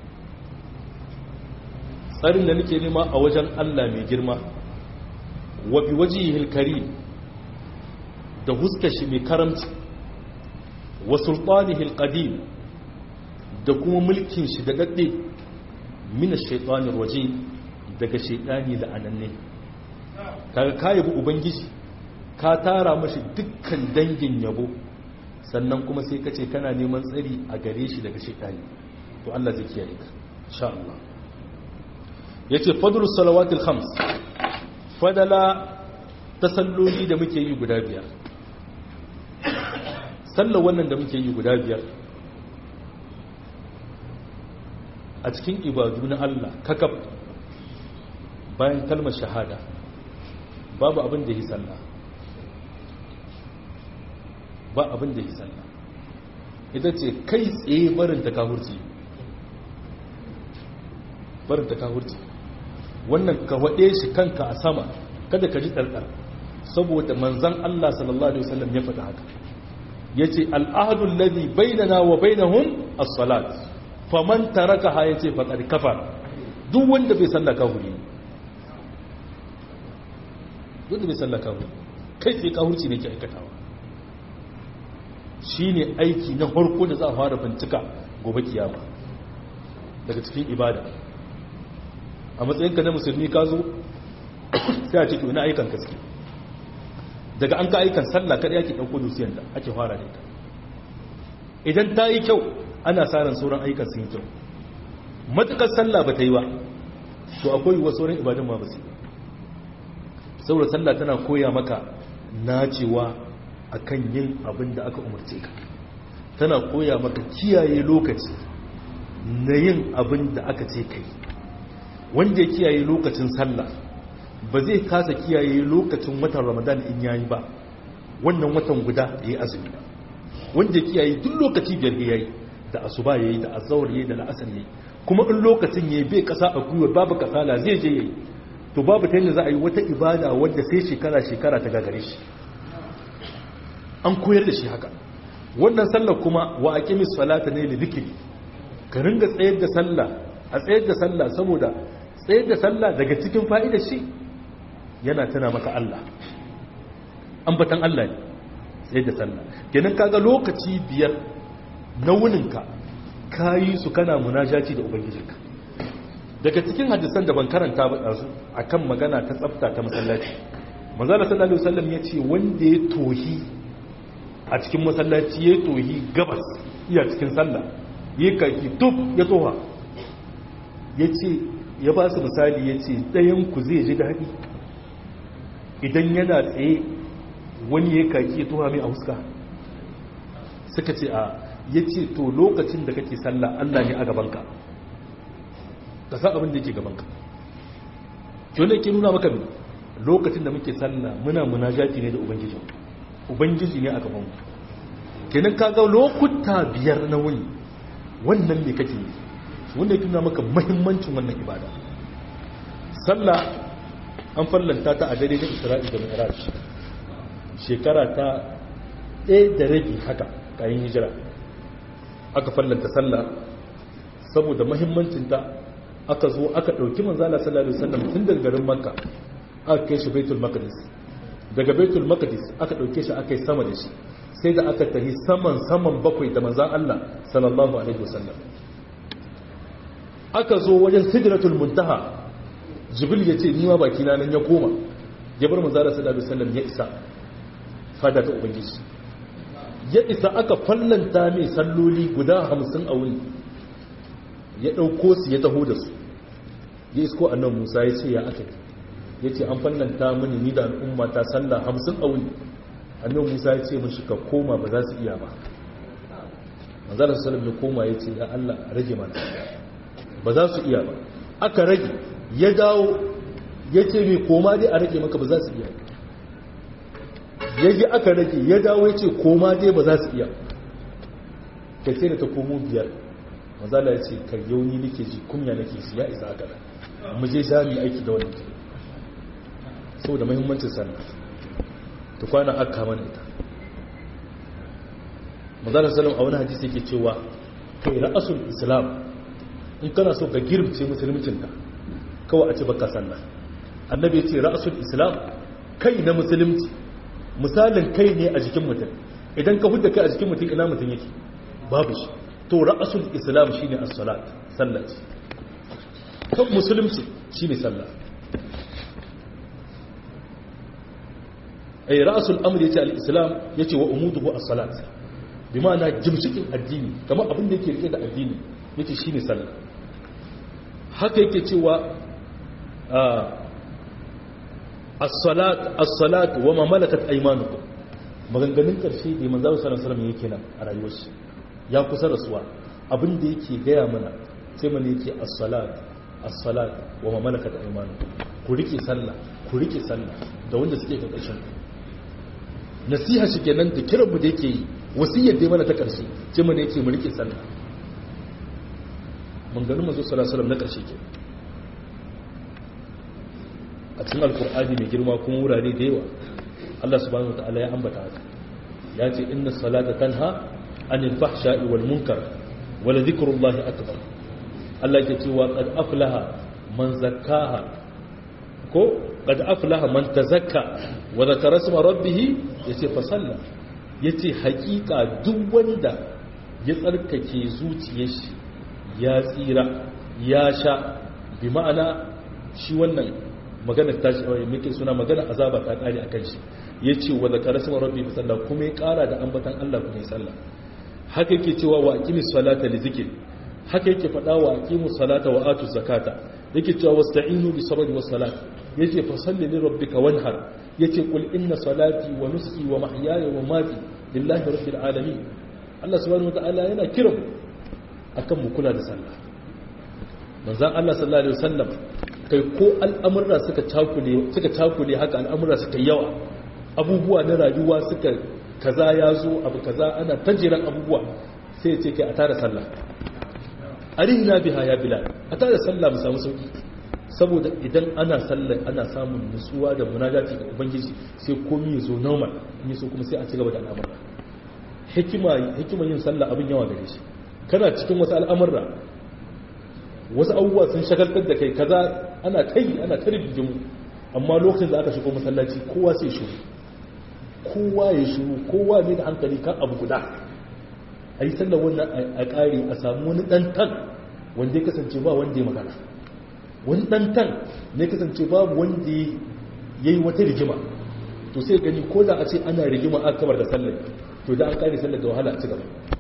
tsarin da nake nema a wajen Allah mai girma wa bi wajihil karim da huskar shi mai karamci wa sultanihil qadim da kuma mulkin shi da dadde min ash-shaytanir rajim daga shaytani da ananne kaga kayi ubangiji ka tara mashi dukkan dangin yabo sannan kuma sai ka ce kana neman tsari a gare shi daga shaytani to Allah zai kiyaye ka insha Allah yace fadlus salawatil khams fadala tasalloli da muke yi guda biyar sallar wannan da muke yi guda biyar a cikin ibadu na Allah kakab bayan kalmar shahada babu abin da yi sallah ba abin da yi sallah ita ce kai tsaye barin ta kahurci barin ta kahurci wannan ka waɗe shi kanka a sama kada ka ji ɗarɗar saboda manzan Allah sallallahu Alaihi wasallam ya faɗa haka ya ce al'adun ladi bainana wa bainahun as-salat faman taraka ha ya ce faɗar kafar duk wanda bai sallaka huri wanda bai sallaka huri kai tsaye kahurci ne ke aikatawa shi ne aiki na harko da za a fara bincika gobe kiyama daga cikin ibada a matsayinka na musulmi ka zo sai a ce to ina aikan gaske daga an ka aikan sallah kada yake dauko dusiyar da ake fara da ita idan ta yi kyau ana sa ran sauran aikan sun yi kyau matukar sallah ba ta yi ba to akwai wasu sauran ibadun ma ba su saboda sallah tana koya maka nacewa akan yin abin da aka umarce ka tana koya maka kiyaye lokaci na yin abin da aka ce kai wanda ya kiyaye lokacin sallah ba zai kasa kiyaye lokacin watan ramadan in yayi ba wannan watan guda ya yi azumi ba wanda ya kiyaye duk lokaci biyar ya yi da asuba ya yi da azawar ya yi da la'asar ya yi kuma in lokacin ya yi bai kasa a gwiwa babu kasala zai je ya yi to babu ta yadda za a yi wata ibada wadda sai shekara-shekara ta gagare shi an koyar da shi haka wannan sallar kuma wa aqimis salata ne li dhikri ka ringa tsayar da sallah a tsayar da sallah saboda tsayar da sallah daga cikin fa'idar shi yana tana maka Allah ambatan Allah ne tsayar da sallah kenan kaga lokaci biyar na wuninka kayi su kana munajaci da ubangijinka daga cikin hadisan da ban karanta ba ɗazu akan magana ta tsafta ta masallaci manzala sallallahu alaihi wasallam ya ce wanda ya tohi a cikin masallaci ya tohi gabas iya cikin sallah ya kaki tuf ya toha ya ce ya ba su misali ya ce ɗayanku zai ji daɗi idan yana tsaye wani ya kaki ya toha mai a huska suka ce a ya ce to lokacin da kake sallah allah ne a gabanka ka san abin da yake gabanka kyau da ke nuna maka lokacin da muke sallah muna munajati ne da ubangiji ubangiji ne a gabanmu kenan ka ga lokuta biyar na wuni wannan me kake yi wanda ya nuna maka mahimmancin wannan ibada sallah an fallanta ta a dare da isra'i da mi'raj shekara ta ɗaya da rabi haka kayan hijira aka fallanta sallah saboda mahimmancinta aka zo aka ɗauki manzala sallallahu alaihi wasallam tun daga garin makka aka kai shi baitul maqdis daga baitul maqdis aka ɗauke shi aka yi sama da shi sai da aka tafi saman saman bakwai da manzan Allah sallallahu alaihi wasallam aka zo wajen sidratul muntaha jibril ya ce ni ma baki na nan ya koma ya bar manzala sallallahu alaihi wasallam ya isa fada ta ubangiji ya isa aka fallanta mai salloli guda hamsin a wuni ya ɗauko su ya taho da su ya isko annan musa ya ce ya aka ya ce an fallanta mini ni da al'umma ta sallah hamsin a wuni annan musa ya ce mashi ka koma ba za su iya ba manzala sallam ya koma ya ce ya allah rage mana ba za su iya ba aka rage ya dawo ya ce mai koma dai a rage maka ba za su iya ya yi aka rage ya dawo ya ce koma dai ba za su iya ka ce da ta komo biyar mazala ya ce ka yauni nake ji kunya nake su ya isa haka mu je jami aiki da wani ke saboda mahimmancin sannan ta kwana aka mana ita mazala salam a wani hadisi yake cewa kai ra'asul islam in kana so ka girmce musuluncinka kawai a ce baka sallah annabi ya ce ra'asul islam kai na musulunci misalin kai ne a jikin mutum idan ka hudda kai a jikin mutum ina mutum yake babu shi to ra'asul islam shine as-salat sallah ce kan musulunci shine sallah ay ra'asul amr yace al-islam yace wa umuduhu as-salat bi ma'ana jimshikin addini kamar abin da yake rike da addini yace shine sallah haka yake cewa as-salat as-salat wa ma malakat aymanukum maganganun karshe da manzo sallallahu alaihi wasallam yake nan a rayuwar shi ya kusa rasuwa abin da yake gaya mana sai mana yake as-salat as-salat wa ma malakat aymanukum ku rike sallah ku rike sallah da wanda suke karkashin nasiha shi kenan da kiran mu da yake yi wasiyar da mana ta karshe sai mana yake mu rike sallah manganin manzo sallallahu alaihi wasallam na karshe ke a cikin alkur'ani mai girma kuma wurare da yawa Allah subhanahu wataala ya ambata haka ya ce inna salata tanha anil fahsha'i wal munkar wala dhikrullahi akbar Allah yake cewa qad aflaha man zakkaha ko qad aflaha man tazakka wa dhakara isma rabbih yace fa salla yace hakika duk wanda ya tsarkake zuciyar shi ya tsira ya sha bi ma'ana shi wannan magana ta muke suna magana azaba ta kare akan shi yace wa zakara sama rabbi bi sallah kuma ya kara da ambatan Allah kuma ya sallah haka yake cewa wa aqimis salata li zikr haka yake fada wa aqimus salata wa atu zakata yake cewa wasta'inu bis sabri was salat yace fa salli li rabbika wanhar yace qul inna salati wa nusuki wa mahyaya wa mamati lillahi rabbil alamin Allah subhanahu wa ta'ala yana kiran akan mu kula da sallah manzan Allah sallallahu alaihi wasallam kai ko al'amurra suka cakule suka cakule haka al'amurra suka yawa abubuwa na rayuwa suka kaza ya zo abu kaza ana tajiran abubuwa sai ya ce kai a tara sallah arihna biha ya bilal a tara sallah mu samu sauki saboda idan ana sallah ana samun nutsuwa da munajati ga ubangiji sai komai ya zo normal in so kuma sai a ci gaba da al'amura hikima hikima yin sallah abin yawa gare shi kana cikin wasu al'amurra wasu abubuwa sun shagaltar da kai kaza ana kai ana ta rigimu amma lokacin da aka shigo masallaci kowa sai shiru kowa ya shiru kowa ne da hankali kan abu guda a yi sallar wannan a ƙari a samu wani ɗantan wanda ya kasance ba wanda ya magana wani ɗantan ne kasance babu wanda ya yi wata rigima to sai gani ko da a ce ana rigima a kamar da sallar to da an ƙari sallar da wahala a ci gaba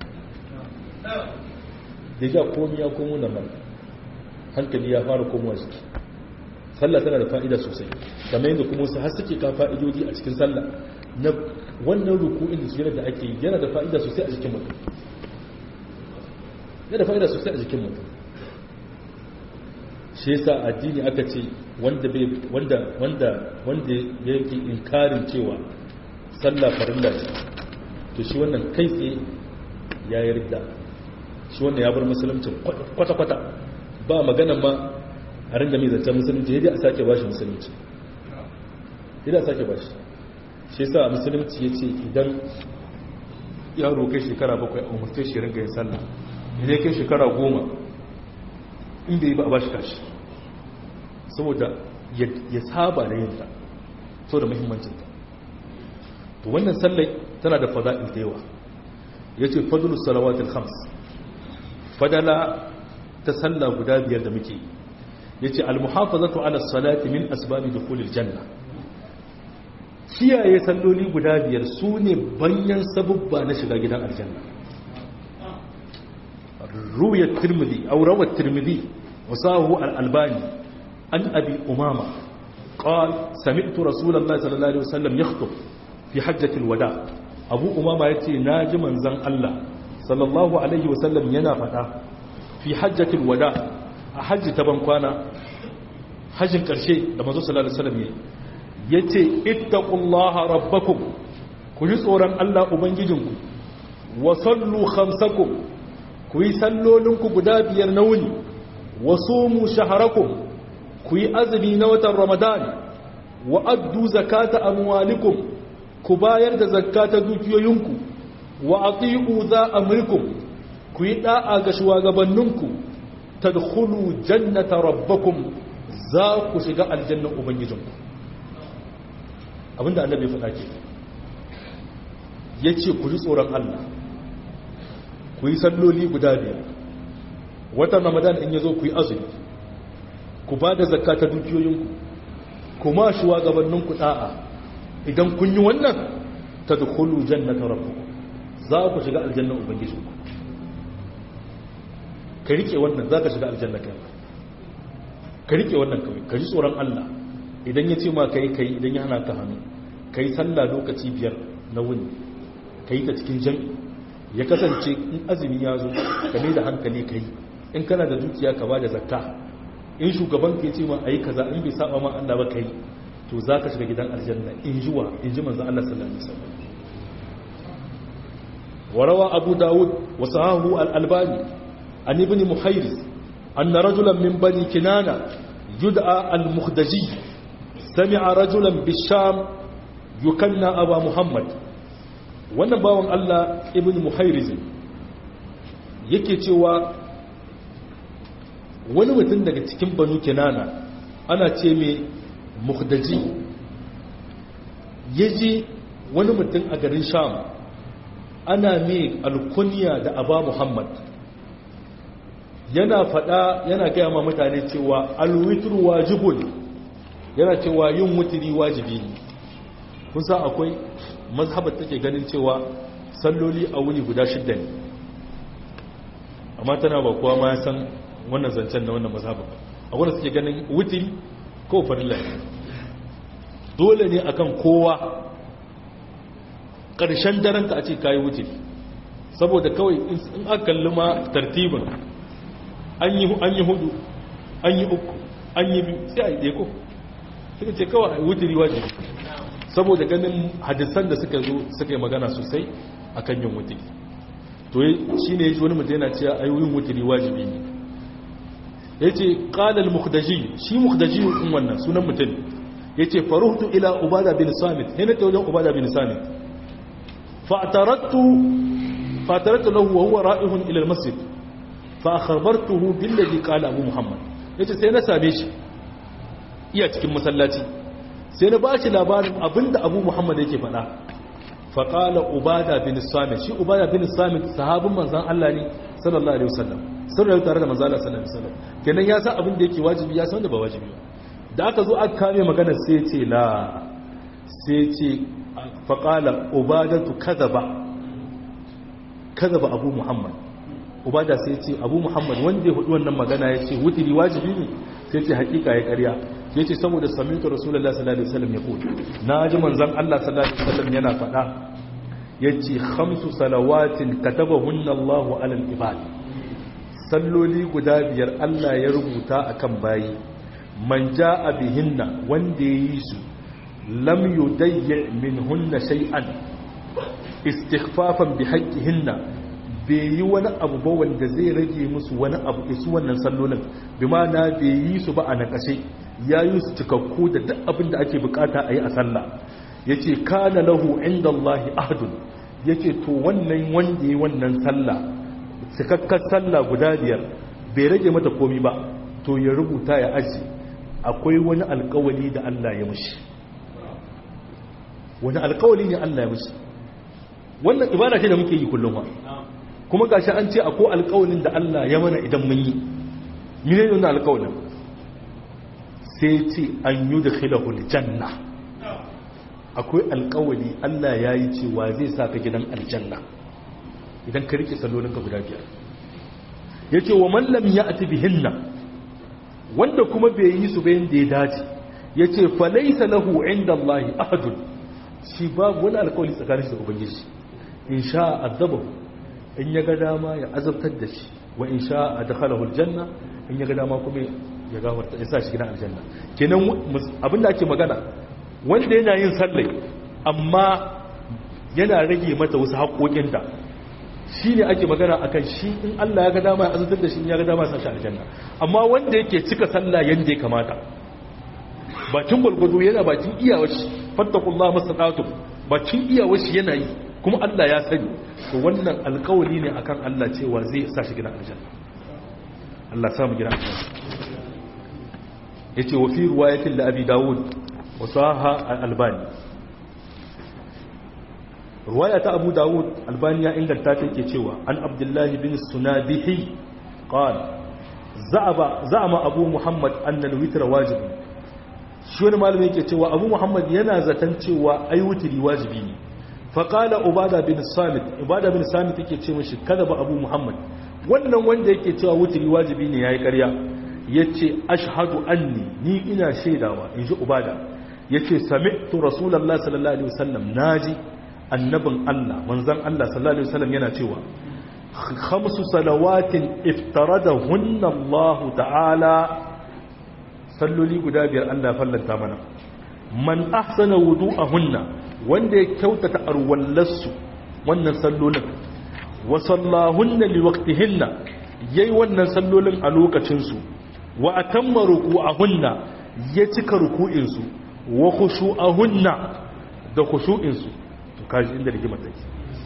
da ya komi ya komo na mai hankali ya fara komowa jiki sallah tana da fa'ida sosai kamar yadda kuma wasu har suke ka fa'idodi a cikin sallah na wannan ruku'in da sujjada da ake yi yana da fa'ida sosai a jikin mutum yana da fa'ida sosai a jikin mutum shi yasa addini aka ce wanda bai wanda wanda wanda yake inkarin cewa sallah farilla ce to shi wannan kai tsaye ya yarda shi wannan ya bar musulunci kwata-kwata ba magana ma a ringa mai zancen musulunci ya a sake bashi musulunci ya a sake bashi shi yasa musulunci ya ce idan yaro kai shekara bakwai a umarce shi ringa yin sallah idan kai shekara goma inda yi ba a bashi kashi saboda ya saba da yinta sau da muhimmancinta to wannan sallai tana da fada'il da yawa ya ce fadulus salawatul khams fadala ta sallah guda biyar da muke ya ce almuhafazatu ala salati min asbabi dukhulil janna kiyaye salloli guda biyar su ne banyan sabubba na shiga gidan aljanna ruwayat tirmidhi aw rawat tirmidhi wasahu al-albani an abi umama قال سمعت رسول الله صلى الله عليه وسلم يخطب في حجة الوداع أبو أمامة يتي ناجي منزن الله صلى الله عليه وسلم ينا فتا في حجة الوداع حج تبنكوانا حج كرشي لما زو صلى الله عليه وسلم يتي اتقوا الله ربكم كل صورا الله أبنججنكم وصلوا خمسكم كوي سلولنكم قدابي يرنوني وصوموا شهركم ku yi azumi na watan ramadan wa addu zakata amwalikum ku bayar da zakata dukiyoyinku wa ati'u za amrikum ku yi da'a ga shugabanninku tadkhulu jannata rabbakum za ku shiga aljannan ubangijinku abinda annabi faɗa ke yace ku ji tsoron Allah ku yi salloli guda biyar watan ramadan in yazo ku yi azumi ku ba da zakka ta dukiyoyinku kuma shugabanninku da'a idan kun yi wannan tadkhulu jannata rabbakum za ku shiga aljannan ubangijinku ka rike wannan za ka shiga aljanna kai ka rike wannan kawai ka ji tsoron Allah idan ya ce ma kai kai idan ya hana ka hannu ka yi sallah lokaci biyar na wuni ka yi ta cikin jami ya kasance in azumi ya zo ka mai da hankali ka yi in kana da dukiya ka ba da zakka in shugaban ka ya ce ma a yi kaza in bai saba ma Allah ba ka yi to za ka shiga gidan aljanna in ji wa in ji manzan Allah sallallahu alaihi wasallam وروى أبو داود وصحاه الألباني عن ابن محيرز أن رجلا من بني كنانة يدعى المخدجي سمع رجلا بالشام يكنى أبا محمد wannan bawan Allah ibn Muhairizin yake cewa wani mutum daga cikin banu kinana ana ce mai muhdaji ya ji wani mutum a garin sham ana mai alkuniya da aba muhammad yana fada yana gaya ma mutane cewa alwitru wajibun yana cewa yin wutiri wajibi ne kun san akwai mazhabar take ganin cewa salloli a wuni guda shidda ne amma tana ba kowa ma ya san wannan zancen na wannan mazhabar a wanda suke ganin wutiri ko farilla ne dole ne akan kowa ƙarshen daren ka a ce kayi wutiri saboda kawai in aka kalli ma tartibin an yi hudu an yi uku an yi biyu sai a yi ɗeko suka ce kawai wutiri wajibi saboda ganin hadisan da suka zo suka yi magana sosai a kan yin wutiri to shi ne ya ji wani mutum yana cewa a yin wutiri wajibi ne ya ce ƙalal muhdaji shi muhdaji in wannan sunan mutum ya ce faruhtu ila ubada bin samit yana ta wajen ubada bin samit fa'atarattu lahu wa huwa ra'ihun ila al-masjid fa akhbartuhu billadhi qala abu muhammad yace sai na same shi iya cikin masallaci sai na bashi labarin abinda abu muhammad yake faɗa fa qala ubada bin samit shi ubada bin samit sahabin manzon Allah ne sallallahu alaihi wasallam sun rayu tare da manzon Allah sallallahu alaihi wasallam kenan ya san abin da yake wajibi ya san da ba wajibi ba da aka zo aka kame magana sai ce la sai ce fa qala ubadatu kadaba kadaba abu muhammad ubada sai ce abu muhammad wanda ya hudu wannan magana ya ce wutiri wajibi ne sai ce hakika ya karya ya ce saboda samitu rasulullah sallallahu alaihi wasallam ya kudu na ji manzon allah sallallahu alaihi wasallam yana faɗa ya ce khamsu salawatin katabahunna allahu alal ibad salloli guda biyar allah ya rubuta akan bayi man ja'a bihinna wanda ya yi su lam yudayyi minhunna shay'an istighfafan bi haqqihinna bai yi wani abu ba wanda zai rage musu wani abu isu wannan sallolin bi na bai yi su ba a nakashe ya yi su cikakku da duk abin da ake bukata a yi a sallah ya ce kana lahu inda Allahi ahadun ya ce to wannan wanda ya wannan sallah cikakkar sallah guda biyar bai rage mata komi ba to ya rubuta ya aji akwai wani alkawali da Allah ya mushi wani alkawali ne Allah ya mushi wannan ibada ce da muke yi kullum wa kuma gashi an ce akwai alƙawalin da Allah ya mana idan mun yi mene ne wannan alƙawalin sai ce an yi da khilahul janna akwai alƙawali Allah ya yi cewa zai sa ka gidan aljanna idan ka rike sallolinka guda biyar ya ce wa mallam ya ati bihinna wanda kuma bai yi su bayan da ya dace ya ce falaisa lahu inda Allah ahadun shi babu wani alƙawali tsakanin da ubangiji in sha azabahu in ya ga dama ya azabtar da shi wa in sha a dakhalahu aljanna in ya ga dama kuma ya gafarta ya sa shi gidan aljanna kenan abinda ake magana wanda yana yin sallai amma yana rage mata wasu haƙoƙin da shi ne ake magana akan shi in Allah ya ga dama ya azabtar da shi in ya ga dama ya sa shi aljanna amma wanda yake cika sallah yanda ya kamata bakin gwalgwado yana bakin iyawar shi fattakullah masadatu bakin iyawar shi yana yi kuma Allah ya sani to wannan alƙawari ne akan Allah cewa zai sa shi gidan aljanna Allah sa mu gidan aljanna yace wa fi riwayatin la abi daud wa saha al-albani riwaya ta abu daud albani ya inganta ta yake cewa an abdullahi bin sunabihi qala za'aba za'ama abu muhammad anna al-witr wajib shi wani malami yake cewa abu muhammad yana zaton cewa ai wutri wajibi ne fa qala ubada bin samit ubada bin samit yake ce mishi kada ba abu muhammad wannan wanda yake cewa wutri wajibi ne yayi ƙarya yace ashhadu anni ni ina shaidawa inji ubada yace sami'tu rasulullahi sallallahu alaihi wasallam naji annabin Allah manzon Allah sallallahu alaihi wasallam yana cewa khamsu salawatin iftaradahunna Allah ta'ala salloli guda biyar Allah fallanta mana man ahsana wudu'ahunna wanda ya kyautata arwallarsu wannan sallolin wa sallahunna liwaqtihinna yayi wannan sallolin a lokacin su wa atamma ruku'ahunna ya cika ruku'in su wa khushu'ahunna da khushu'in su to kaji inda rigimar take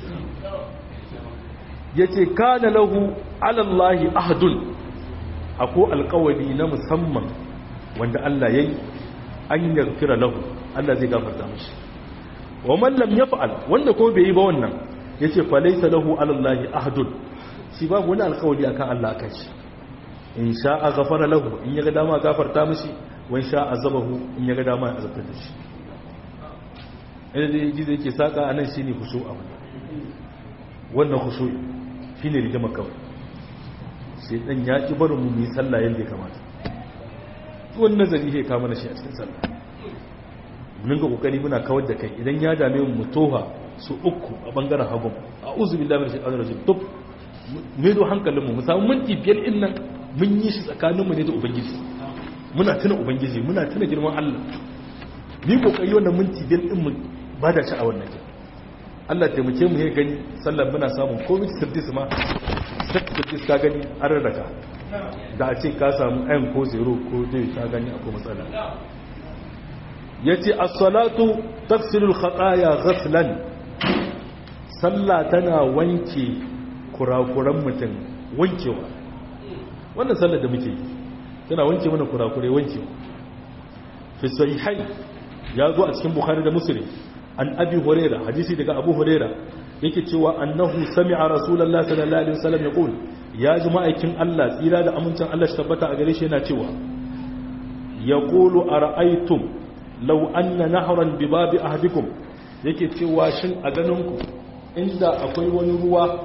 yace kana lahu ala Allah ahdun ako alƙawari na musamman wanda Allah yayi an yaghfira lahu Allah zai gafarta mishi wa man lam yaf'al wanda ko bai yi ba wannan yace fa laysa lahu ala Allah ahdun shi babu wani alƙawari akan Allah kai shi in sha'a ghafara lahu in yaga dama gafarta mishi wa in sha'a azabahu in yaga dama ya azabta da shi inda da gizo yake saka anan shine khushu a wannan wannan khushu shine rigima kawai sai dan ya ki barin mu mu yi sallah yanda ya kamata wannan nazari ya kama na shi a cikin sallah mun ga kokari muna kawar da kai idan ya dame mu toha su uku a bangaren hagun a uzu billahi min shaitanir rajim to me do hankalin mu mu samu minti biyar din nan mun yi shi tsakanin mu ne da ubangiji muna tuna ubangiji muna tuna girman Allah ni kokari wannan minti biyar din mu ba da shi a wannan jin Allah taimake mu ya gani sallar muna samun covid service ma service ka gani an rarraka da a ce ka samu ayan ko zero ko dai ka gani akwai matsala ya ce as-salatu tafsilul khataya ghaslan sallah tana wanke kurakuran mutum wankewa wannan sallar da muke tana wanke mana kurakurai wankewa fi sahihai ya zo a cikin bukhari da muslim an abi huraira hadisi daga abu huraira yake cewa annahu sami'a rasulullahi sallallahu alaihi wasallam yaqul ya ji ma'aikin Allah tsira da amincin Allah shi tabbata a gare shi yana cewa yaqulu ara'aytum law anna nahran bi babi ahadikum yake cewa shin a ganin ku inda akwai wani ruwa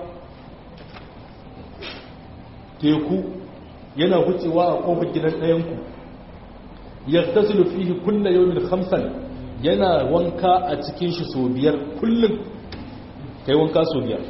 teku yana hucewa a kofar gidan ɗayan ku yaktasilu fihi kullu yawmin khamsan yana wanka a cikin shi so biyar kullum kai wanka so biyar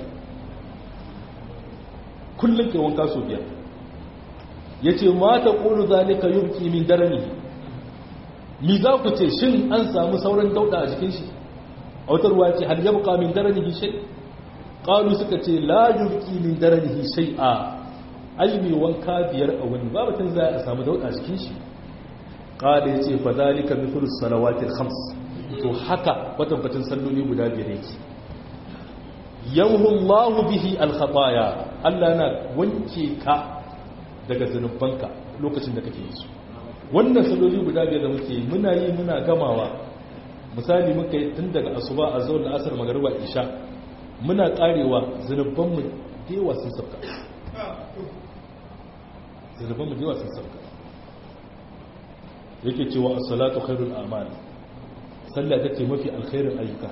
kullum kai wanka so biyar ya ce ma ta ƙulu zalika yubki min darani mi za ku ce shin an samu sauran dauda a jikin shi autarwa ce har yabqa min darani shay qalu suka ce la yubki min darani shay'a ai mai wanka biyar a wani babatun za a samu dauda a jikin shi qala yace fa zalika mithlu salawatil khams to haka kwatankwacin salloli guda biyar yake yamhu Allahu bihi al-khataya Allah na wanke ka daga zanubanka lokacin da kake yi su wannan salloli guda biyar da muke muna yi muna gamawa misali muka yi tun daga asuba a zuwa asar magariba isha muna karewa zanuban mu dewa sun sabka zanuban mu dewa sun sabka yake cewa as-salatu khairul a'mal sallah take mafi alkhairin ayyuka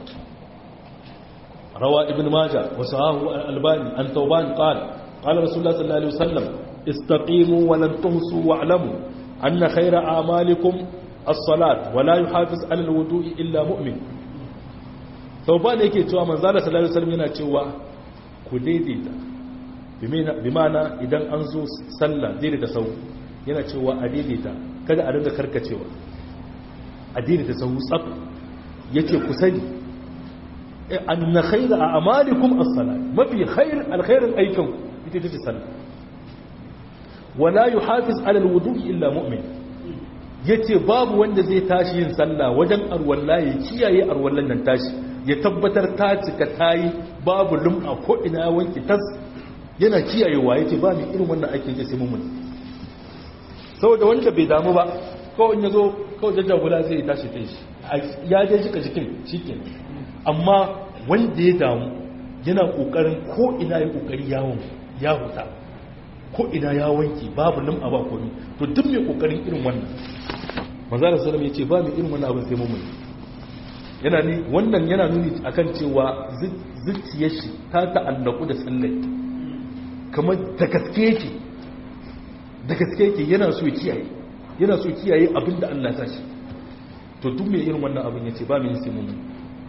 روى ابن ماجه وصحاه الألباني عن ثوبان قال قال رسول الله صلى الله عليه وسلم استقيموا ولن تهصوا واعلموا أن خير أعمالكم الصلاة ولا يحافظ على الوضوء إلا مؤمن ثوبان yake cewa manzo Allah sallallahu alaihi wasallam yana cewa ku daidaita bimana idan an zo sallah daidaita sau yana cewa a daidaita kada a dinga karkacewa a daidaita sau tsaf yace ku sani أن خير أعمالكم الصلاة ما في خير الخير أيكم بتجد الصلاة ولا يحافظ على الوضوء إلا مؤمن yace babu wanda zai tashi yin sallah wajen arwalla ya kiyaye arwallan nan tashi ya tabbatar ta cika tayi babu lum'a ko ina wanki tas yana kiyayewa yace ba mai irin wannan aikin sai mun saboda wanda bai damu ba kawai ya zo kawai jajjagula zai tashi ta shi ya je jika jikin shi amma wanda ya damu yana kokarin ko ina ya kokari yawon ya huta ko ina ya wanki babu lim a ba komi to duk mai kokarin irin wannan manzara sallam ya ce ba mai irin wannan abin sai mummuni yana ni wannan yana nuni akan cewa zuciyar shi ta ta'allaku da sallai kamar da gaske yake da gaske yake yana so ya kiyaye yana so kiyaye abin da Allah ta shi to duk mai irin wannan abin yace ba mai sai mummuni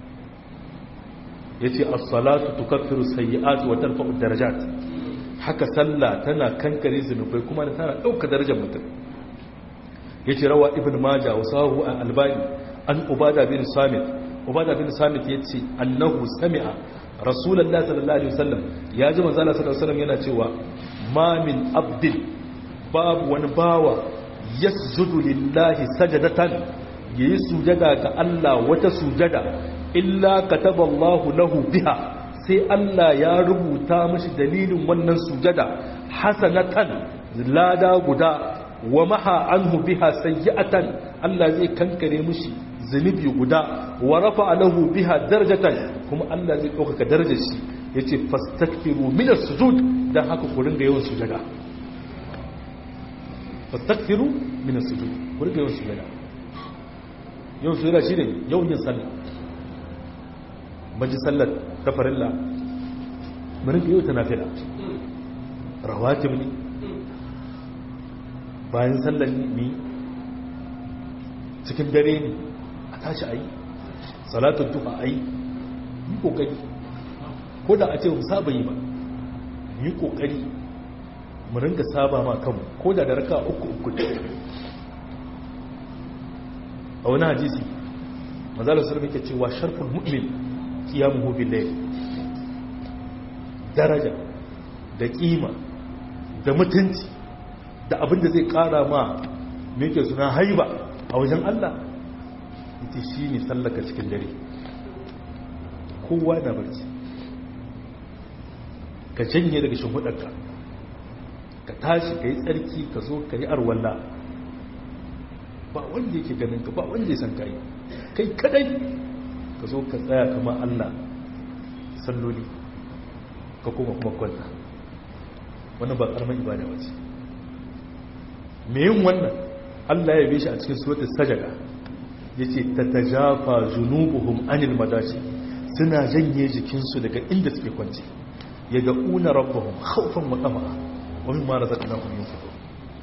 yace as-salatu tukaffiru sayyi'ati wa tarfa'u darajat haka sallah tana kankare zunubai kuma tana dauka darajar mutum yace rawa ibn majah wa sahu al-albani an ubada bin samit ubada bin samit yace annahu sami'a rasulullahi sallallahu alaihi wasallam ya ji manzo Allah sallallahu alaihi wasallam yana cewa ma min abdin babu wani bawa yasjudu lillahi sajadatan yayi sujada ga Allah wata sujada illa kataballahu lahu biha sai Allah ya rubuta mashi dalilin wannan sujada hasanatan lada guda wa maha anhu biha sayyi'atan Allah zai kankare mishi zunubi guda wa rafa lahu biha darajatan kuma Allah zai dauka darajar shi yace fastakfiru min as-sujud dan haka ku ringa yawan sujada fastakfiru min as-sujud ku ringa yawan sujada yawan sujada shine yawan yin sallah maji sallar ta farilla mu ringa yau ta nafila rawatib ne bayan sallar ne cikin dare ne a tashi a yi salatun tufa a yi yi kokari ko da a ce mu saba yi ba yi kokari mu ringa saba ma kanmu ko da da raka uku uku a wani hadisi mazalar sulmi ke cewa sharfin mu'min kiyamuhu bil daraja da kima da mutunci da abin da zai kara ma me yake suna haiba a wajen Allah ita shi ne sallaka cikin dare kowa da barci ka janye daga shimfiɗarka ka tashi ka yi tsarki ka zo ka yi arwalla ba wanda yake ganin ka ba wanda ya san ka yi kai kadai ka zo ka tsaya kama Allah salloli ka kuma kuma kwanta wannan ba karamar ibada ba ce me yin wannan Allah ya bishi a cikin suratul sajada yace tatajafa junubuhum anil madaji suna janye jikinsu daga inda suke kwance yaga una rabbuhum khawfan wa tama'a wa mimma razaqnahum yunfiqun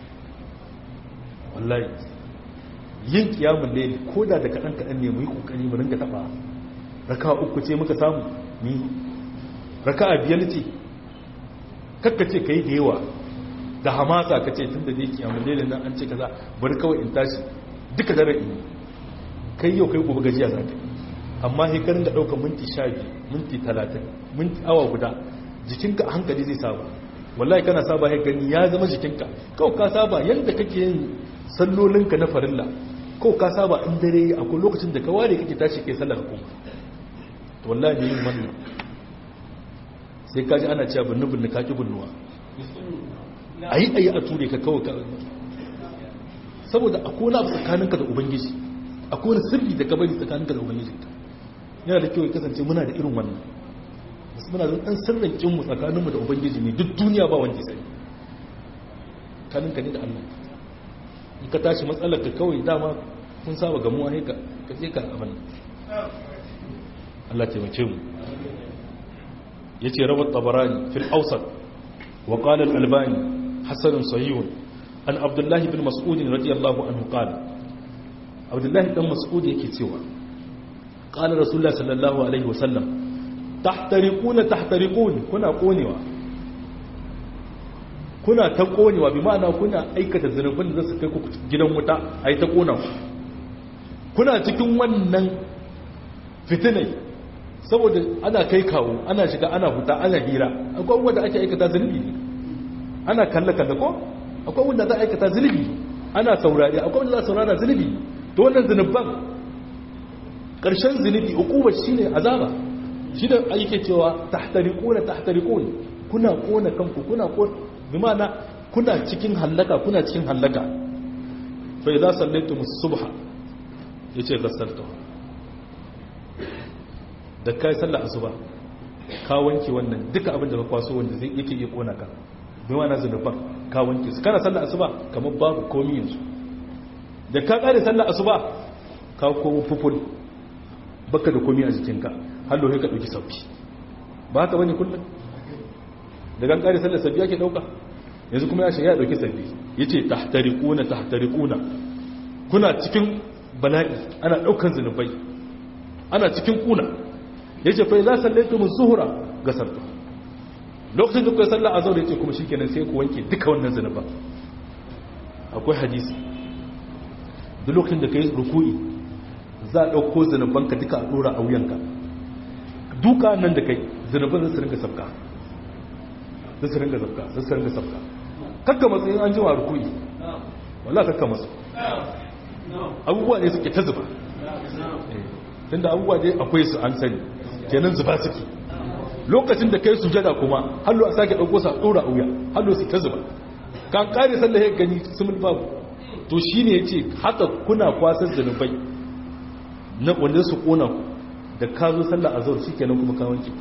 wallahi yin kiyamul layl koda da kadan kadan ne mu yi kokari mu ringa taba raka uku ce muka samu ni raka biyar ce kakka ce kai da yawa da hamasa ka ce tun da zai kiyamun lelin nan an ce kaza bari kawai in tashi duka dare in kai yau kai gobe gajiya za ka amma hekarin da ɗaukar minti sha biyu minti talatin minti awa guda jikinka a hankali zai saba wallahi kana saba ya gani ya zama jikinka kawai ka saba yadda kake yin sallolinka na farilla kawai ka saba in dare akwai lokacin da ka ware kake tashi kai sallar kuma to wallahi ne yin wannan sai kaji ana cewa binnu binnu ka ki binnuwa a yi a yi a ture ka kawai ka saboda a kona abu tsakaninka da ubangiji a kona sirri da gabari tsakaninka da ubangiji yana da kyau ya kasance muna da irin wannan wasu muna zan ɗan sirrin kinmu tsakaninmu da ubangiji ne duk duniya ba wanda sai tsakaninka ne da allah in ka tashi matsalar ka kawai dama kun saba gamuwa ne ka je ka abin Allah taimake mu yace rawat tabarani fil awsat wa qala al albani hasan sahih an abdullah ibn mas'ud radiyallahu anhu qala abdullah ibn mas'ud yake cewa qala rasulullah sallallahu alaihi wasallam tahtariquna tahtariqun kuna konewa kuna ta konewa bi ma'ana kuna aikata zanubin da su kai ku gidan wuta ai ta kona kuna cikin wannan fitinai saboda ana kai kawo ana shiga ana huta ana hira akwai wanda ake aikata zunubi ne ana kalle-kalle ko akwai wanda za a aikata zunubi ana saurari akwai wanda za a saurara zunubi to wannan zunubban ƙarshen zunubi ukubar shine azaba shi da ake cewa tahtariquna tahtariqun kuna kona kanku kuna kona bi ma'ana kuna cikin hallaka kuna cikin hallaka fa idza sallaytum as-subha yace gassaltu da kai sallar asuba ka wanke wannan duka abin da ka kwaso wanda zai yake iya kona ka bi ma'ana zunuban ka wanke su kana sallar asuba kamar babu komai yanzu da ka kare sallar asuba ka komo fuful baka da komai a jikinka har lohe ka dauki sabbi ba haka bane kullum da kan kare sallar sabbi yake dauka yanzu kuma ya shiga ya dauki sabbi yace tahtariquna tahtariquna kuna cikin bala'i ana daukan zinubai ana cikin kuna yace fa idza sallaytum az-zuhra gasartu lokacin da kuka sallar azhar yace kuma shikenan sai ku wanke duka wannan zinuban akwai hadisi duk lokacin da kai ruku'i za a dauko zinubanka duka a dora a wuyanka duka nan da kai zinuban zai su ringa sabka zai su ringa sabka zai su ringa sabka kakka matsayin an jima rukuni wallah kakka masu abubuwa ne suke ta zuba tunda abubuwa dai akwai su an sani kenan zuba suke lokacin da kai sujada kuma hallo a sake ɗauko sa ɗora a wuya hallo su ta zuba kan ƙare sallah ya gani sumul babu to shi ne ya ce haka kuna kwasar zanubai na wanda su ƙona ku da ka zo sallah a zaur shi kenan kuma kawanki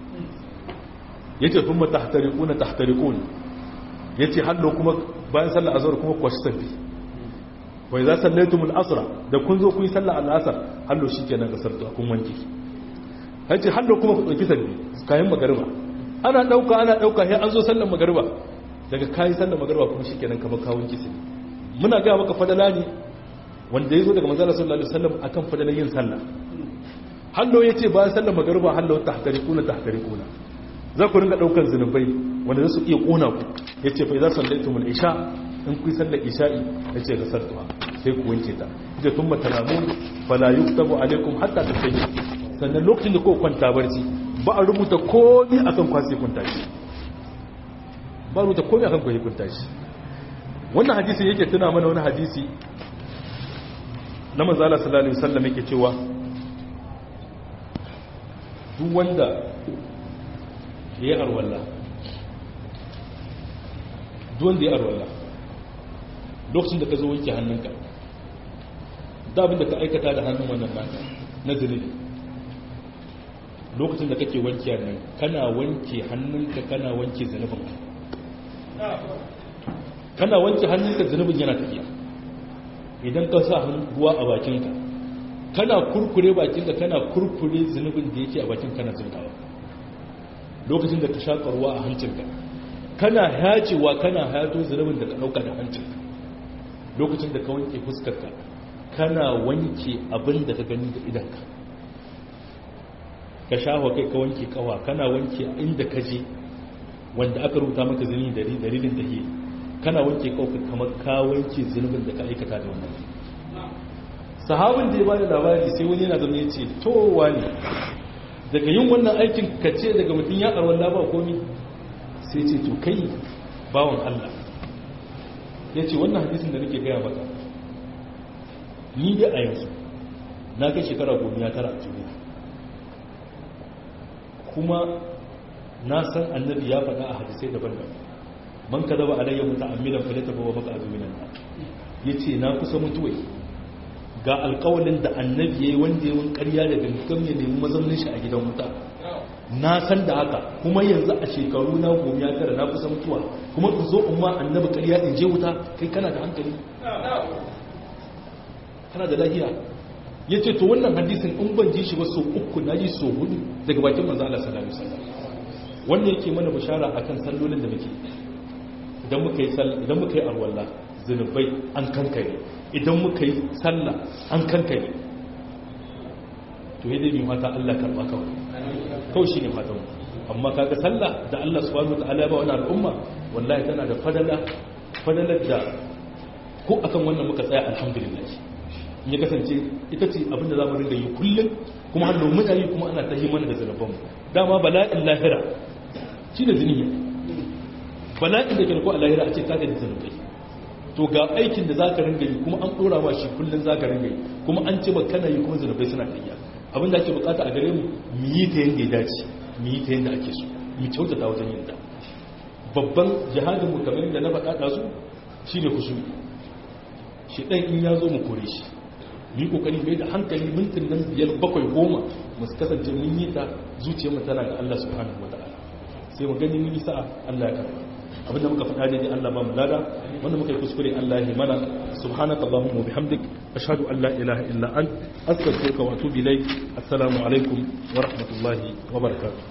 ya ce kuma tahtariƙuna tahtariƙuna ya ce hallo kuma bayan sallah azhar kuma kwashi sabbi wai za sallaitumul asra da kun zo kun yi sallah al-asr hallo shikenan kasar to kun wanke hace hallo kuma ku dauki sabbi kayan magariba ana dauka ana dauka sai an zo sallar magariba daga kai sallar magariba kuma shikenan kamar ka wanke sai muna ga maka fadala ne wanda yazo daga manzo sallallahu alaihi wasallam akan fadalan yin sallah hallo yace bayan sallar magariba hallo tahtariquna tahtariquna za ku ringa daukan zinubai wanda za su iya kona ku ya ce fa za su laitu mul isha in ku sallar isha'i ya ce gasar tuwa sai ku wanke ta ita tun matalamun fala yuktabu alaikum hatta ta sai sannan lokacin da ko kwanta barci ba a rubuta komai akan kwasi kun tashi ba rubuta komai akan kwasi kun tashi wannan hadisi yake tuna mana wani hadisi na manzo Allah sallallahu alaihi wasallam yake cewa duk wanda ya yi arwalla duwanda ya arwalla lokacin da ka zo wanke hannunka da abin da ka aikata da hannun wannan naka na zunubi lokacin da kake wanke hannun kana wanke hannunka kana wanke zunubinka kana wanke hannunka zunubin yana tafiya idan ka sa ruwa a bakinka kana kurkure bakinka kana kurkure zunubin da yake a bakin kana zuntawa lokacin da ka shaƙa ruwa a hancinka kana hacewa kana hayato zunubin da ka ɗauka da hancinka lokacin da ka wanke fuskarka kana wanke abin da ka gani da idanka ka shafa kai ka wanke kawa kana wanke inda ka je wanda aka rubuta maka zini dalilin da ke kana wanke kawai kamar ka wanke zunubin da ka aikata da wannan sahabin da ya bada labari sai wani yana zama ya ce towa ne daga yin wannan aikin ka ce daga mutum ya karwar laba komi sai ce to kai bawan Allah ya ce wannan hadisin da nake gaya maka ni dai a yanzu na kai shekara gomi ya tara a duniya kuma na san annabi ya faɗa a hadisai daban-daban man ka zaba alayya mutu amilan falata ba wa maka azuminan ya ce na kusa mutuwai ga alkawalin da annabi ya yi wanda ya wani karya da gangan ya nemi mazaunin shi a gidan wuta na san da haka kuma yanzu a shekaru na gomi ya tara na kusa mutuwa kuma in zo umma annabi karya in je wuta kai kana da hankali kana da lahiya ya ce to wannan hadisin in ban ji shi ba so uku na ji so hudu daga bakin manzo Allah sallallahu alaihi wasallam wannan yake mana bishara akan sallolin da muke idan muka yi idan muka yi alwala zunubai an kankare idan muka yi sallah an kankare to yi dai mai mata Allah karɓa kawai kawai shi ne fatan amma kaga sallah da Allah subhanahu wataala ba wani al'umma wallahi tana da fadala fadalar da ko akan wannan muka tsaya alhamdulillah in ya kasance ita ce abinda za mu rinda yi kullum kuma har mutane kuma ana ta mana da zanabanmu dama bala'in lahira shi da ziniya bala'in da ke ko a lahira a ce kaga da zanabai to ga aikin da za ka ringa yi kuma an ɗora ma shi kullum za ka ringa yi kuma an ce ba kana yi kuma zanabai suna kayya abinda ake bukata a gare mu mu yi ta yadda ya dace mu yi ta yadda ake so mu kyautata wajen yin ta babban jihadin mu kamar yadda na faɗa ɗazu shi ne kusuri shi ɗan in ya zo mu kore shi mu yi ƙoƙari mai da hankali mintin nan biyar bakwai goma mu kasance mun yi ta zuciyar mu tana ga Allah subhanahu wa ta'ala sai mu gani mun yi sa'a Allah ya karɓa abinda muka faɗa daidai Allah ba mu lada wanda muka yi kuskure Allah ya mana subhanaka allahumma wa bihamdik ashhadu an la ilaha illa ant astaghfiruka wa atubu ilayk assalamu alaikum wa rahmatullahi wa barakatuh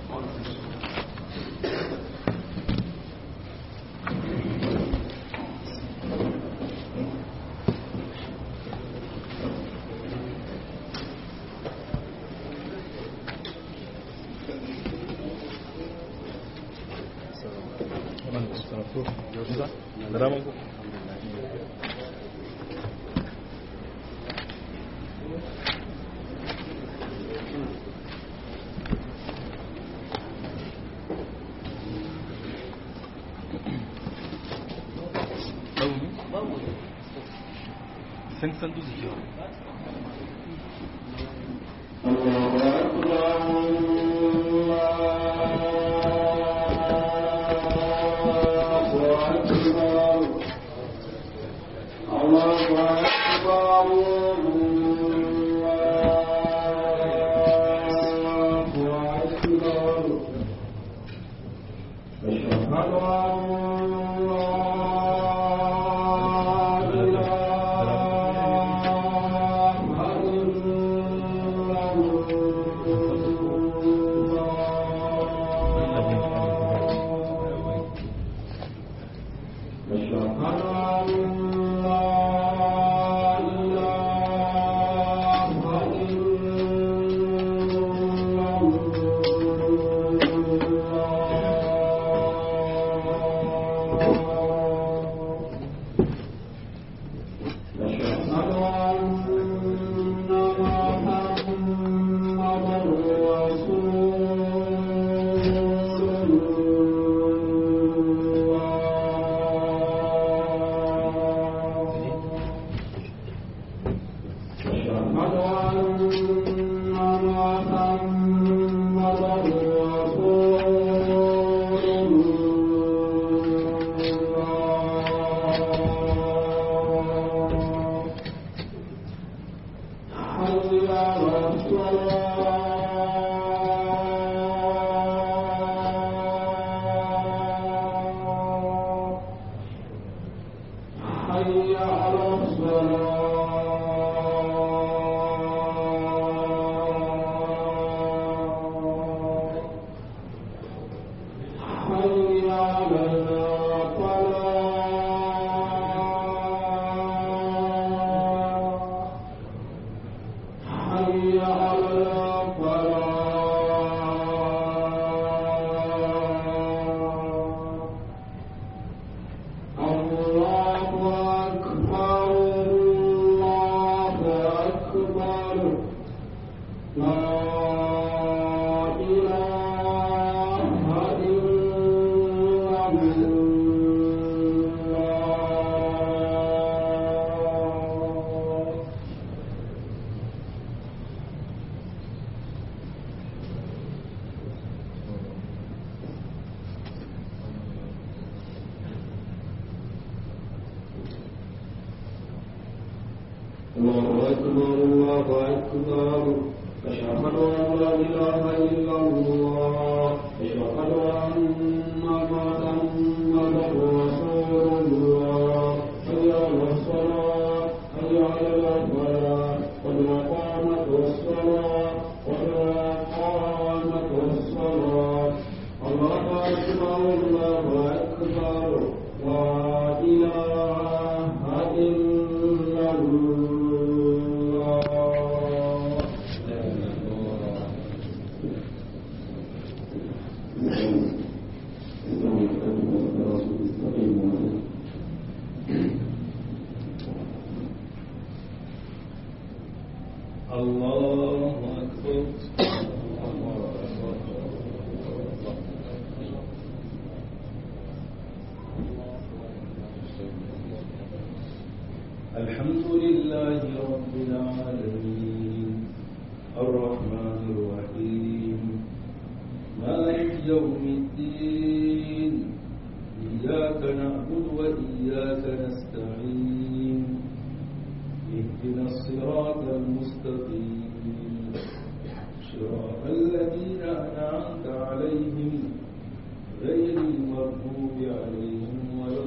الله أكبر الله أكبر أشهد أن لا إله إلا الله أشهد أن محمدا رسول الله حي على الصلاة حي على الفلاح قد قامت الصلاة قد قامت الصلاة الله أكبر الله أكبر لا إله إلا الله الله أكبر الحمد لله رب العالمين الرحمن المستقيم صراط الذين أنعمت عليهم غير المغضوب عليهم ولا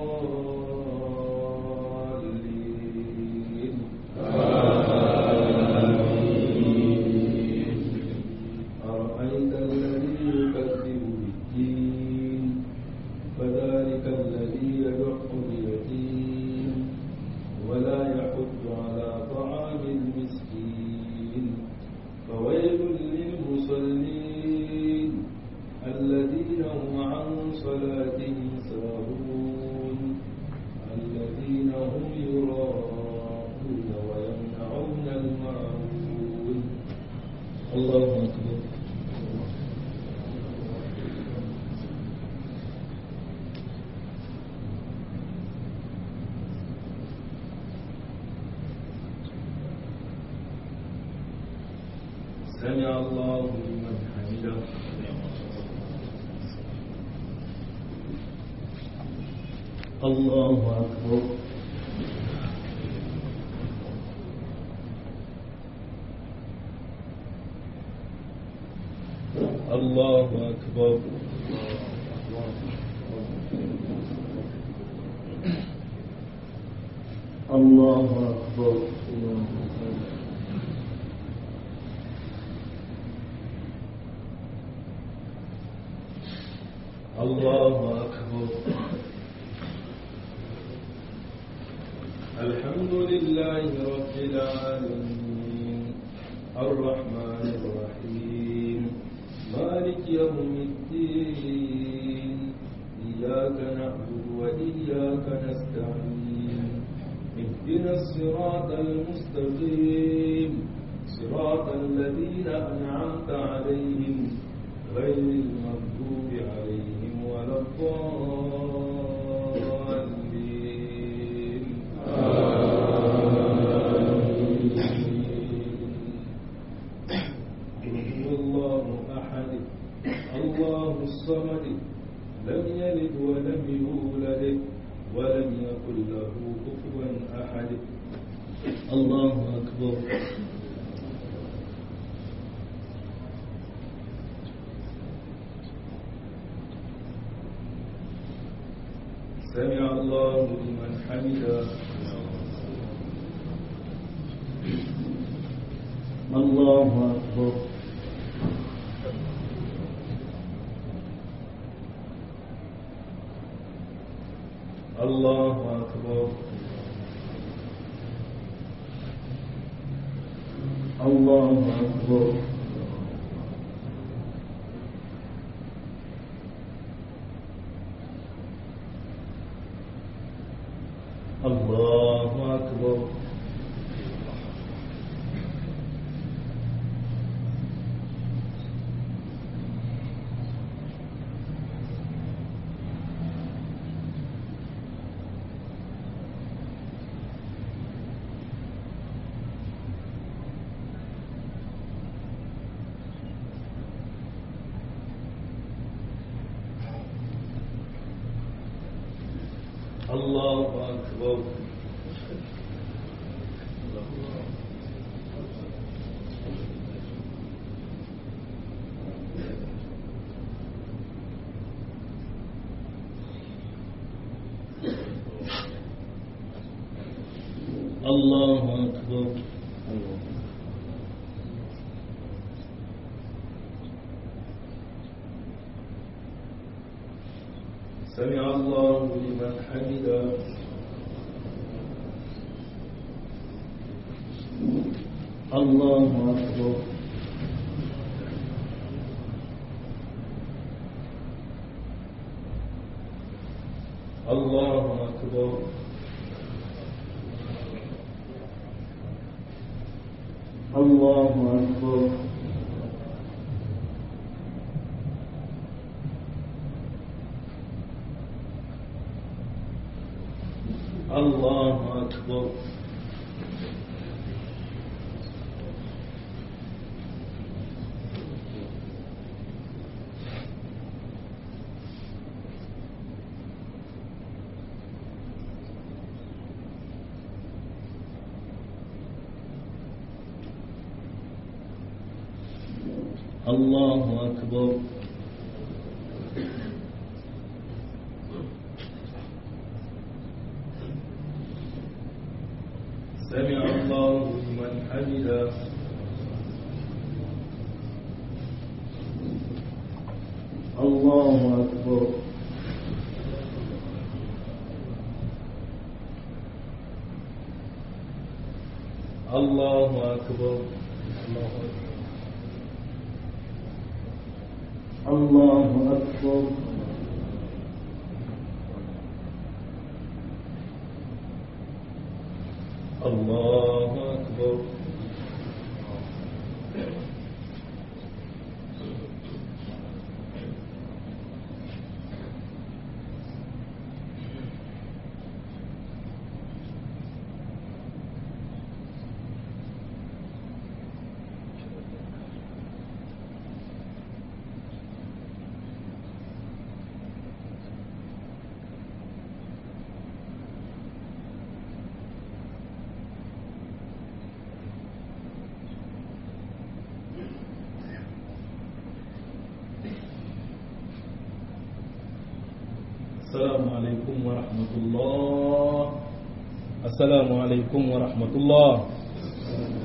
الضالين أرأيت الذي يكذب بالدين فذلك الذي يدع اليتيم ولا يحض على طعام المسكين فويل للمصلين الذين هم عن صلاتهم ساهون الذين هم يراءون ويمنعون الماعون الله أكبر سمع الله لمن حمده الله أكبر الله أكبر الله أكبر الله أكبر الحمد لله رب العالمين الرحمن الرحيم مالك يوم الدين إياك نعبد وإياك نستعين اهدنا الصراط المستقيم صراط الذين أنعمت عليهم غير المغضوب عليهم ولا الضالين آمين الله أحد الله الصمد لم يلد ولم يولد ولم يكن له كفوا أحد الله أكبر سمع الله لمن حمده الله أكبر الله أكبر الله أكبر الله أكبر الله أكبر الله أكبر سمع الله لمن حمده الله أكبر الله أكبر الله أكبر الله أكبر الله أكبر سمع الله لمن حمده الله أكبر الله أكبر الله أكبر الله أكبر السلام عليكم ورحمة الله السلام عليكم ورحمة الله